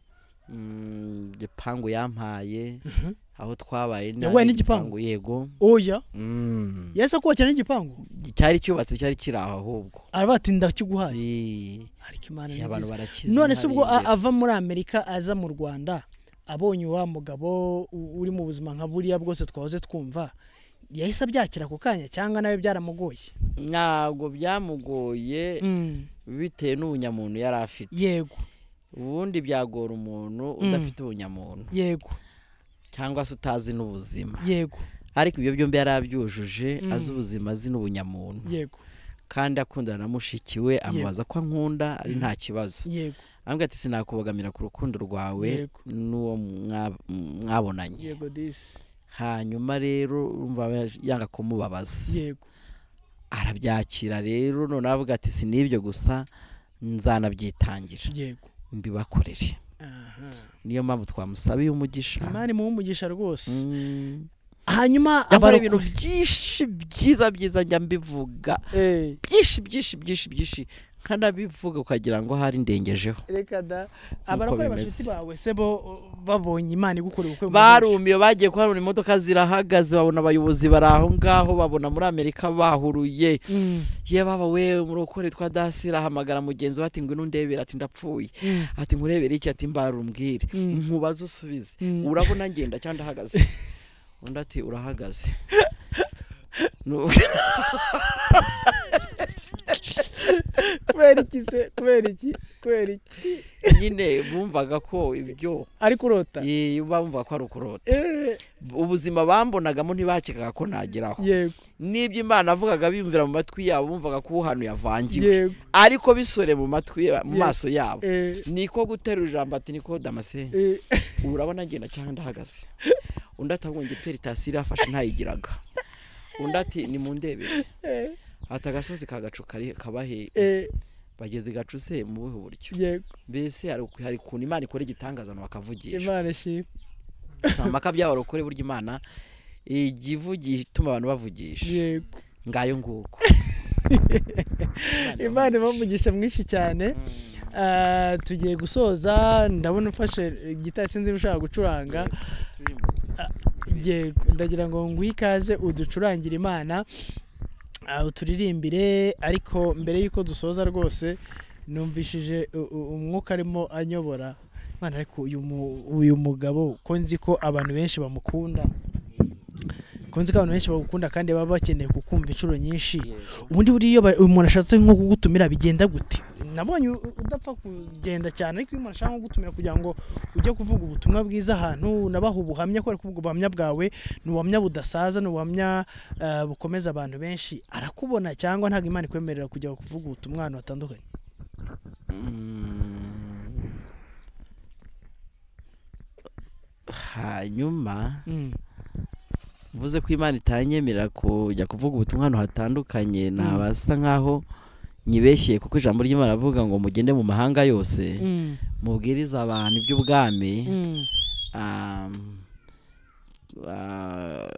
Speaker 1: mm, igipangu yampaye
Speaker 2: Mhm.
Speaker 1: aho twabaye
Speaker 2: Yaguhaye n'igipangu?
Speaker 1: yego
Speaker 2: oya
Speaker 1: Mm.
Speaker 2: yahise akubakira n'igipangu
Speaker 1: cyari cyubatse cyari kiri aho ahubwo
Speaker 2: araba ati ndakiguhaye
Speaker 1: Eh,
Speaker 2: ariko imana ni
Speaker 1: abantu
Speaker 2: nziza
Speaker 1: barakize
Speaker 2: none se ubwo a-
Speaker 1: barengera.
Speaker 2: ava muri amerika aza mu rwanda abonye wa mugabo u- uri mu buzima nka buriya bwose twahoze twumva yahise abyakira ako kanya cyangwa nawe byaramugoye
Speaker 1: ntabwo byamugoye
Speaker 2: Mm.
Speaker 1: bitewe n'ubunyamuntu yari afite
Speaker 2: yego
Speaker 1: ubundi byagora umuntu
Speaker 2: Mm.
Speaker 1: udafite ubunyamuntu
Speaker 2: yego
Speaker 1: cyangwa se utazi n'ubuzima
Speaker 2: yego
Speaker 1: ariko ibyo byombi yari abyujuje
Speaker 2: Mm.
Speaker 1: azi ubuzima azi n'ubunyamuntu
Speaker 2: yego
Speaker 1: kandi akundana na mushiki we amubaza ko ankunda ari nta kibazo
Speaker 2: yego
Speaker 1: ambwira ati sinakubogamira ku rukundo rwawe
Speaker 2: Yego.
Speaker 1: n'uwo mwa- mwabonanye
Speaker 2: yego disi
Speaker 1: hanyuma rero urumva yaje- yanga kumubabaza
Speaker 2: yego
Speaker 1: arabyakira rero noneho avuga ati sinibyo gusa nzanabyitangira
Speaker 2: yego
Speaker 1: mbibakorere
Speaker 2: aha
Speaker 1: niyo mpamvu twamusabiye umugisha
Speaker 2: imana imuha umugisha rwose
Speaker 1: Mm.
Speaker 2: hanyuma
Speaker 1: yakora
Speaker 2: abarokore
Speaker 1: ibintu byinshi byiza byiza njya mbivuga
Speaker 2: Eh,
Speaker 1: byinshi byinshi byinshi byinshi nkanabivuga ukagira ngo ahari ndengejeho
Speaker 2: reka da abarokore
Speaker 1: bimeze.
Speaker 2: bashitsi bawe se bo babonye imana igukora ubukwe mu mugisha.
Speaker 1: barumiye bagiye kuharura imodoka zirahagaze babona abayobozi bari aho ngaho babona muri amerika bahuruye
Speaker 2: Mm,
Speaker 1: ye baba we murokore twa dasi rahamagara mugenzi we ati ngwino ndebera ati ndapfuye
Speaker 2: mm,
Speaker 1: ati nkurebere iki ati mbara umbwire
Speaker 2: Mm.
Speaker 1: nkubaze usubize
Speaker 2: Mm.
Speaker 1: urabona ngenda cyangwa ndahagaze undi ati urahagaze Nu-
Speaker 2: kubera iki se kubera iki kubera iki
Speaker 1: nyine bumvaga ko ibyo
Speaker 2: ariko urota
Speaker 1: ye- bumva ko ari ukurota
Speaker 2: Eh,
Speaker 1: ubuzima bambonagamo ntibakekaga ko nageraho
Speaker 2: yego
Speaker 1: n'ibyo imana avugaga biyumvira mu matwi yabo bumvaga ko uhanu yavangiwe
Speaker 2: yego
Speaker 1: ariko bisore mu matwi ya- mu
Speaker 2: Ye-
Speaker 1: maso yabo
Speaker 2: eh,
Speaker 1: niko guterura ijambo ati niko damascene
Speaker 2: eh,
Speaker 1: urabona ngenda cyangwa ndahagaze undi ati ahubwo njye peritasiyo irafashe ntayigiraga undi ati nimundebere
Speaker 2: eh,
Speaker 1: ati agasozi kagacu kari- kabahe
Speaker 2: eh,
Speaker 1: bageze i gacu se mu buhe buryo
Speaker 2: yego
Speaker 1: mbese hari hari ukuntu imana ikora igitangaza abantu bakavugisha
Speaker 2: imana ishimwe
Speaker 1: impaka by'abarokore burya imana ijya ivugisha ituma abantu bavugisha
Speaker 2: yego
Speaker 1: ngayo nguko
Speaker 2: imana iba umugisha mwinshi cyane Ah, tugiye gusoza ndabona ufashe igitari sinzi niba ushaka gucuranga Yego, ndagira ngo nguhe ikaze uducurangire imana ah, uturirimbire ariko mbere y'uko dusoza rwose numvishije u- u- umwuka arimo anyobora mwana ariko uyu mu- uyu mugabo ko nzi ko abantu benshi bamukunda ko nzi ko abantu benshi bagukunda kandi baba bakeneye kukumva inshuro nyinshi ubundi buriya iyo ba- umuntu ashatse nko kugutumira bigenda gute nabonye u- u- udapfa kugenda cyane ariko iyo umuntu ashaka nko kugutumira kugira ngo ujye kuvuga ubutumwa bwiza ahantu nabaha ubuhamya kubera ko ubwo buhamya bwawe ni ubuhamya budasaza ni ubuhamya eh, bukomeza abantu benshi arakubona cyangwa ntabwo imana ikwemerera kujya kuvuga ubutumwa ahantu hatandukanye
Speaker 1: hanyuma
Speaker 2: Mm,
Speaker 1: mvuze ko imana itanyemerera kujya kuvuga ubutumwa ahantu hatandukanye nabasa nk'aho nyibeshyeye kuko ijambo ry'imana avuga ngo mugende mu mahanga yose
Speaker 2: mm,
Speaker 1: mubwirize abantu iby'ubwami
Speaker 2: mm,
Speaker 1: um, uh,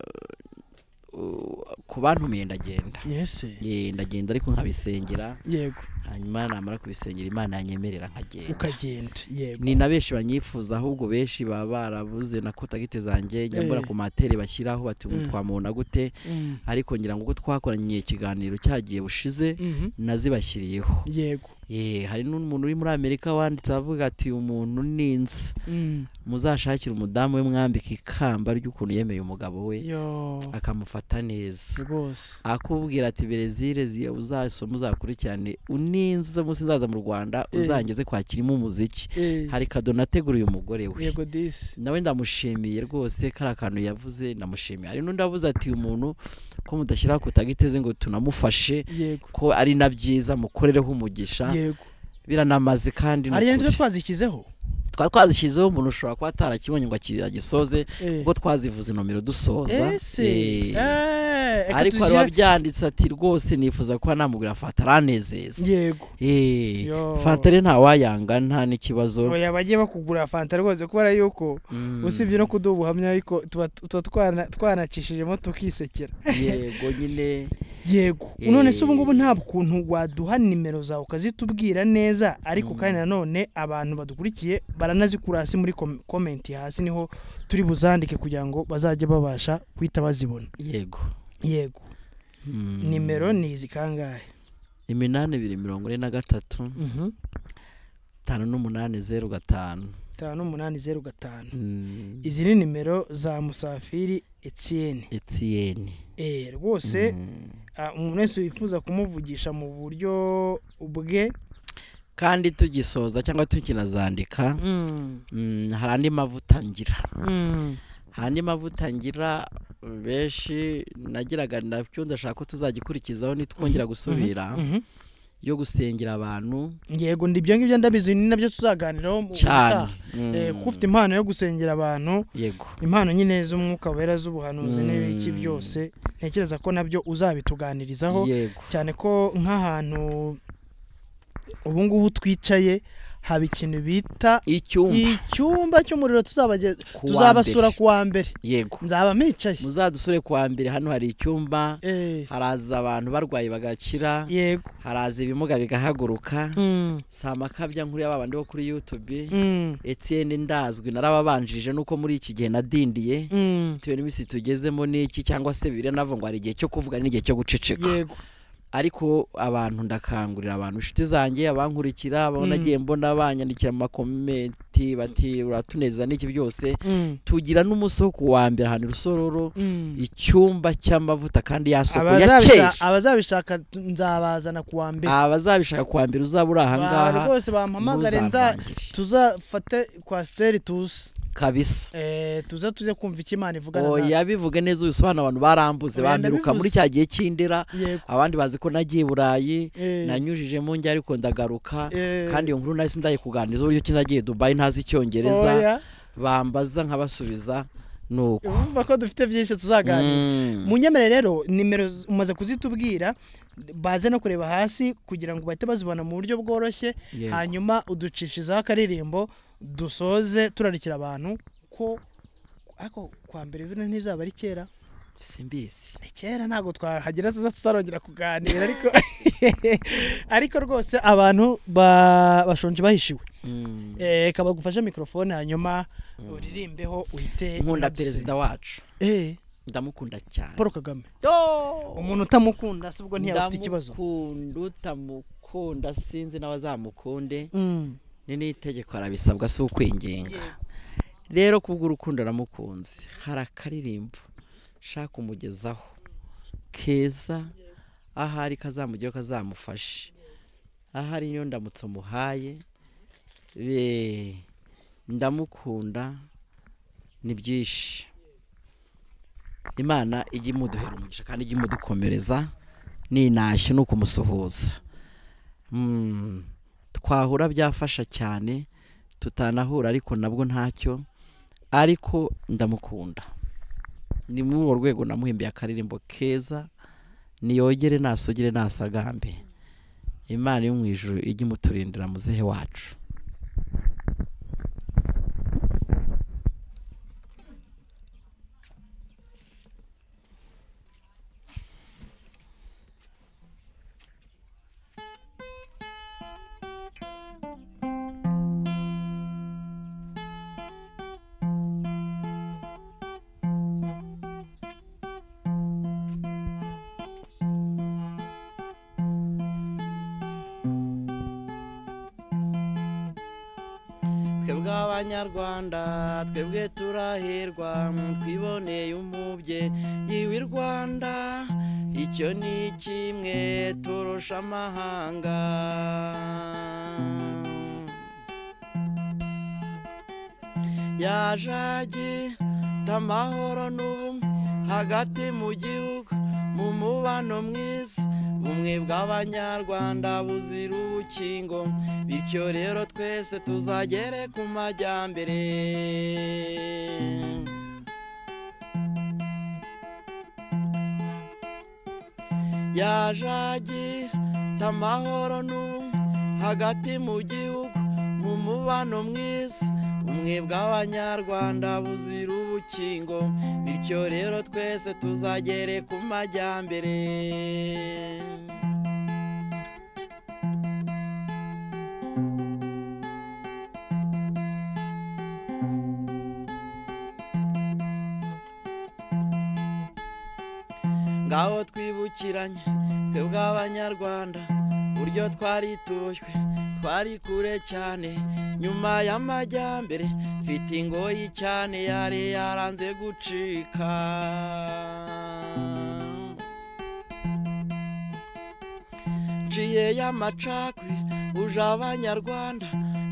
Speaker 1: u- ku bantumiye ndagenda
Speaker 2: yes
Speaker 1: Ye, ndagenda ariko nkabisengera
Speaker 2: yego
Speaker 1: hanyuma namara kubisengera imana yanyemerera nkagenda
Speaker 2: ukagenda yego
Speaker 1: ni na benshi banyifuza ahubwo benshi baba barabuze na kotagite zanjye njya mbura
Speaker 2: Eh.
Speaker 1: ku materi bashyiraho bati ubu
Speaker 2: Mm.
Speaker 1: twamubona gute
Speaker 2: Mm,
Speaker 1: ariko ngira ngo ubwo twakoranye ikiganiro cyagiye bushize
Speaker 2: mhm,
Speaker 1: nazibashyiriyeho
Speaker 2: yego
Speaker 1: Ye, hari n'umuntu uri muri amerika wanditse avuga ati uyu muntu ni inzi
Speaker 2: Mm,
Speaker 1: muzashakire umudamu we mwambika ikamba ry'ukuntu yemeye umugabo we
Speaker 2: yo
Speaker 1: akamufata abifata neza
Speaker 2: rwose
Speaker 1: akubwira ati berezile ziyo uzasoma uzakurikirane uninze umunsi nzaza mu rwanda
Speaker 2: Eh.
Speaker 1: uzangeze kwakirimo umuziki
Speaker 2: Eh,
Speaker 1: hari kadono ateguriye umugore we
Speaker 2: yego disi
Speaker 1: nawe ndamushimiye rwose kariya kantu yavuze ndamushimiye hari n'undi avuze ati uyu muntu ko mudashyiraho kutagiteze ngo tunamufashe
Speaker 2: yego
Speaker 1: ko ari na byiza mukorereho umugisha
Speaker 2: yego
Speaker 1: biranamaze kandi ni
Speaker 2: hari nitwe
Speaker 1: ukuri.
Speaker 2: twazishyizeho
Speaker 1: twari twazishyizeho umuntu ushobora kuba atarakibonye ngo aki- agisoze
Speaker 2: Eh.
Speaker 1: ubwo twazivuze inomero dusoza
Speaker 2: ese
Speaker 1: Eh.
Speaker 2: Eh,
Speaker 1: ariko
Speaker 2: reka
Speaker 1: hari
Speaker 2: tuzire-
Speaker 1: uwabyanditse ati rwose nifuza kuba namugura fata aranezeza
Speaker 2: yego
Speaker 1: Eh,
Speaker 2: Yo.
Speaker 1: fata rero ntawayanga nta n'ikibazo
Speaker 2: oya bagiye bakugura fanta rwose kubera yuko
Speaker 1: Mm.
Speaker 2: usibye no kuduha ubuhamya ariko tuba tuba twana- twanacishijemo tukisekera
Speaker 1: yego nyine
Speaker 2: yego
Speaker 1: Eh.
Speaker 2: none se ubu ngubu nta kuntu waduha nimero zawe ukazitubwira neza ariko
Speaker 1: Mm.
Speaker 2: kandi nanone abantu badukurikiye baranazikura hasi muri kom- komenti hasi niho turi buzandike kugira ngo bazajye babasha guhita bazibona
Speaker 1: yego
Speaker 2: yego
Speaker 1: Mm.
Speaker 2: nimero ni izi kangahe
Speaker 1: iminani ibiri mirongo ine na gatatu
Speaker 2: Mhm.
Speaker 1: itanu n'umunani zeru gatanu
Speaker 2: itanu umunani zeru gatanu
Speaker 1: Mm.
Speaker 2: izi ni nimero za musafiri etienne
Speaker 1: Etienne
Speaker 2: Eh, rwose
Speaker 1: Mm.
Speaker 2: ah, umuntu wese wifuza kumuvugisha mu buryo bwe
Speaker 1: kandi tugisoza cyangwa tukinazandika mm, hari andi mavuta ngira hari andi mavuta ngira benshi nagiraga nabyo ndashaka ko tuzagikurikizaho nitwongera gusubira
Speaker 2: Mhm.
Speaker 1: yo gusengera abantu
Speaker 2: yego ndi ibyo ngibyo ndabizi ni nabyo tuzaganiraho mu
Speaker 1: cyane
Speaker 2: ubutaha.
Speaker 1: Mm.
Speaker 2: Eh, kuko ufite impano yo gusengera abantu
Speaker 1: yego
Speaker 2: impano nyine z'umwuka wera z'ubuhanuzi
Speaker 1: Mm.
Speaker 2: n'ibiki byose ntekereza ko nabyo uzabituganirizaho
Speaker 1: yego
Speaker 2: cyane ko nk'ahantu ubu ngubu twicaye haba ikintu bita
Speaker 1: icyumba
Speaker 2: icyumba cy'umuriro tuzabage-
Speaker 1: Ku wa
Speaker 2: tuzabasura
Speaker 1: mbere.
Speaker 2: ku wa mbere
Speaker 1: yego
Speaker 2: nzaba mpicaye
Speaker 1: muzadusore kuwa mbere hano hari icyumba
Speaker 2: Eh,
Speaker 1: haraza abantu barwaye bagakira
Speaker 2: yego
Speaker 1: haraza ibimuga bigahaguruka
Speaker 2: Mm,
Speaker 1: si amakabya nkuru y'aba bandi bo kuri yutube
Speaker 2: mm,
Speaker 1: etienne ndazwi narababanjirije nuko muri iki gihe nadindiye
Speaker 2: mm.
Speaker 1: bitewe n'iminsi tugezemo n'iki cyangwa se biranavuga ngo hari igihe cyo kuvuga n'igihe cyo guceceka
Speaker 2: yego
Speaker 1: ariko abantu ndakangurira abantu inshuti zanjye abankurikira abo
Speaker 2: Mm.
Speaker 1: nagiye mbona banyandikira mu makomenti bati uratunezeza n'iki byose
Speaker 2: Mm,
Speaker 1: tugira n'umunsi wo kuwa mbere ahantu i rusororo
Speaker 2: mm.
Speaker 1: icyumba cy'amavuta kandi yasoko ya
Speaker 2: Abazabisha-
Speaker 1: kera
Speaker 2: abazabishaka nzabazana ku wa mbere
Speaker 1: abazabishaka kuwa mbere uzaba uri
Speaker 2: Ba-
Speaker 1: ahangaha
Speaker 2: rwose bampamagare nza
Speaker 1: ntuzamvangire
Speaker 2: tuzafate kwasiteri tuze
Speaker 1: kabisa
Speaker 2: Eh, tuze tuze kumva icyo imana ivugana
Speaker 1: oya
Speaker 2: natwe.
Speaker 1: yabivuge neza ubisobanura abantu barambuze
Speaker 2: Oya,
Speaker 1: bambiruka muri
Speaker 2: ndabivuze.
Speaker 1: cya gihe cy'indera
Speaker 2: yego
Speaker 1: abandi bazi ko nagiye i burayi
Speaker 2: Eh,
Speaker 1: nanyujijemo njya ariko ndagaruka
Speaker 2: eh,
Speaker 1: kandi iyo nkuru nahise ndayikuganiriza uburyo ki nagiye dubayi ntazi icyongereza
Speaker 2: oya,
Speaker 1: bambaza nkabasubiza ni uko
Speaker 2: urumva ko dufite byinshi tuzaganira
Speaker 1: Mm.
Speaker 2: munyemere rero nimero z- umaze kuzitubwira baze no kureba hasi kugira ngo bahite bazibona mu buryo bworoshye
Speaker 1: Yego.
Speaker 2: hanyuma uducishizaho akaririmbo dusoze turarikira abantu ko ariko kwa mbere bino ntibizaba ari kera
Speaker 1: simbizi
Speaker 2: ni kera ntabwo twahagera tuza tuzarongera kuganira ariko ariko rwose abantu ba- bashonje bahishiwe
Speaker 1: Mm.
Speaker 2: Eh, reka bagufashe mikorofone hanyuma uririmbeho uhite
Speaker 1: nkunda
Speaker 2: unaduse.
Speaker 1: perezida wacu
Speaker 2: Eh,
Speaker 1: ndamukunda cyane
Speaker 2: paul kagame
Speaker 1: Yo!
Speaker 2: umuntu utamukunda si ubwo ntiyaba afite ikibazo
Speaker 1: ndamukunda utamukunda sinzi n'abazamukunde
Speaker 2: Mm.
Speaker 1: ni n'itegeko arabisabwa si ukwigenga rero kubw'urukundo aramukunze hari akaririmbo shaka kumugezaho keza ahari kazamugeraho kazamufashe ahari niyo ndamutse umuhaye Be- ndamukunda ni byinshi imana ijya imuduhera umugisha kandi ijya imudukomereza ninashye ni ukumusuhuza Mm, twahura byafasha cyane tutanahura ariko nabwo ntacyo ariko ndamukunda ni muri urwo rwego namuhimbiye akaririmbo keza niyogere nasogere nasagambe imana yo mu ijuru ijye imuturindira muzehe wacu twebwe abanyarwanda twebwe turahirwa twiboneye umubyeyi w'i rwanda icyo ni kimwe turusha amahanga yaje agita amahoro n'ubumwe hagati mu gihugu mu mubano mwiza ubumwe bw'abanyarwanda buzira ubukingo bityo rero twese tuzagere ku majyambere yaje agita amahoro n'ubumwe hagati mu gihugu mu mubano mwiza ubumwe bw'abanyarwanda buzira ubukingo bityo rero twese tuzagere ku majyambere ngaho twibukiranye twebwe abanyarwanda uburyo twari tujwe twari kure cyane nyuma y'amajyambere mfite ingoyi cyane yari yaranze gucika nciye y'amacakwe uje abanyarwanda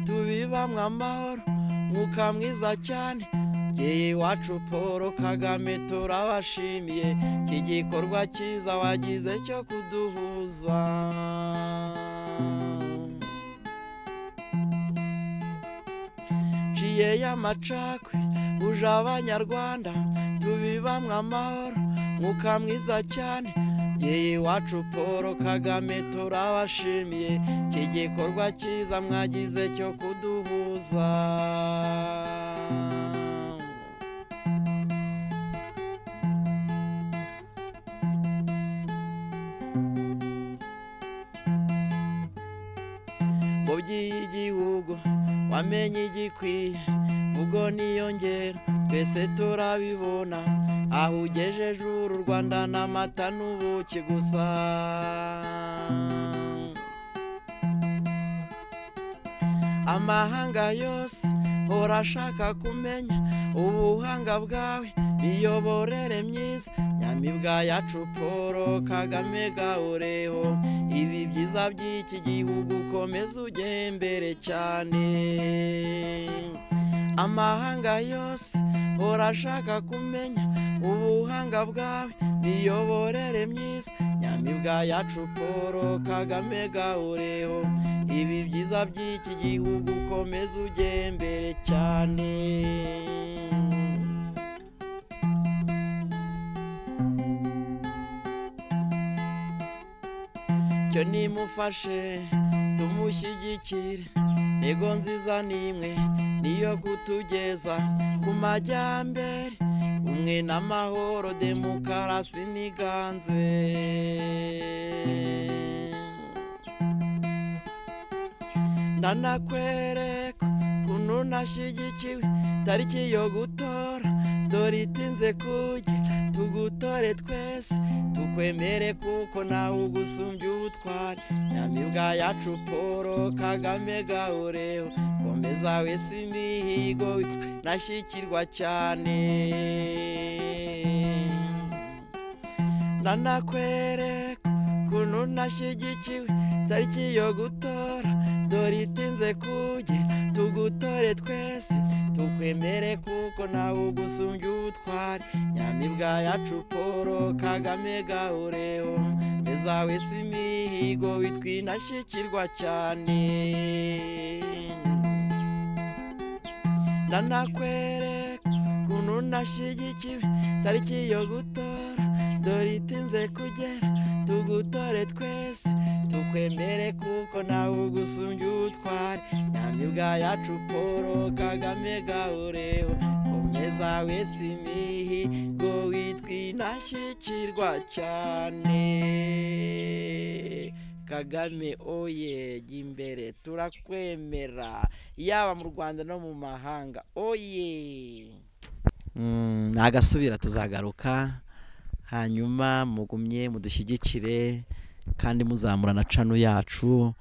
Speaker 1: tubibamwe amahoro mwuka mwiza cyane Jye iwacu paul kagame turabashimiye iki gikorwa cyiza wagize cyo kuduhuza nciye y'amacakwe uje abanyarwanda tubibamwe amahoro mwuka mwiza cyane Jye iwacu paul kagame turabashimiye iki gikorwa cyiza mwagize cyo kuduhuza mubyeyi y'igihugu wamenye igikwiye ubwo niyongera twese turabibona aho ugejeje uru rwanda n'amata n'ubuki gusa amahanga yose hora ashaka kumenya ubuhanga bwawe miyoborere myiza nyamibwa yacu paul kagame gahoreho ibi byiza by'iki gihugu ukomeze ugembere cyane amahanga yose hora ashaka kumenya ubuhanga bwawe miyoborere myiza nyamibwa yacu paul kagame gahoreho ibi byiza by'iki gihugu ukomeze ugembere cyane cyo nimufashe tumushyigikire ntego nziza n'imwe niyo kutugeza ku majyambere umwe n'amahoro demokarasi n'iganze ndanakwereka ukuntu nashyigikiwe tariki yo gutora dore itinze kujya tugutore twese tukwemere kuko nawe ugusumbya ubutware nyamibwa yacu paul kagame gahoreho komeza wese imihigo nashyikirwa cyane nanakwereka ukuntu nashyigikiwe tariki yo gutora dore itinze kugera tugutore twese tukwemere kuko nawe ugusumbya ubutware nyamibwa yacu paul kagame gahoreho meza wese imihigo witwinashyikirwa cyane nanakwereka ukuntu nashyigikiwe tariki yo gutora dore itinze kugera tugutore twese tukwemere kuko nawe ugusumbya ubutware nyamibwa yacu paul kagame gahoreho komeza wese imihigo witwinashyikirwa cyane kagame oye jya imbere turakwemera yaba mu rwanda no mu mahanga oye nagasubira tuzagaruka hanyuma mugumye mudushyigikire kandi muzamura na cano yacu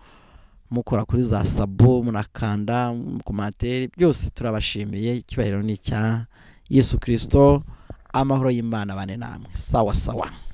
Speaker 1: mukora kuri za sabo munakanda mukomantere byose turabashimiye icyubahiro ni icya yesu kirisito amahoro y'imana bane namwe sawa sawa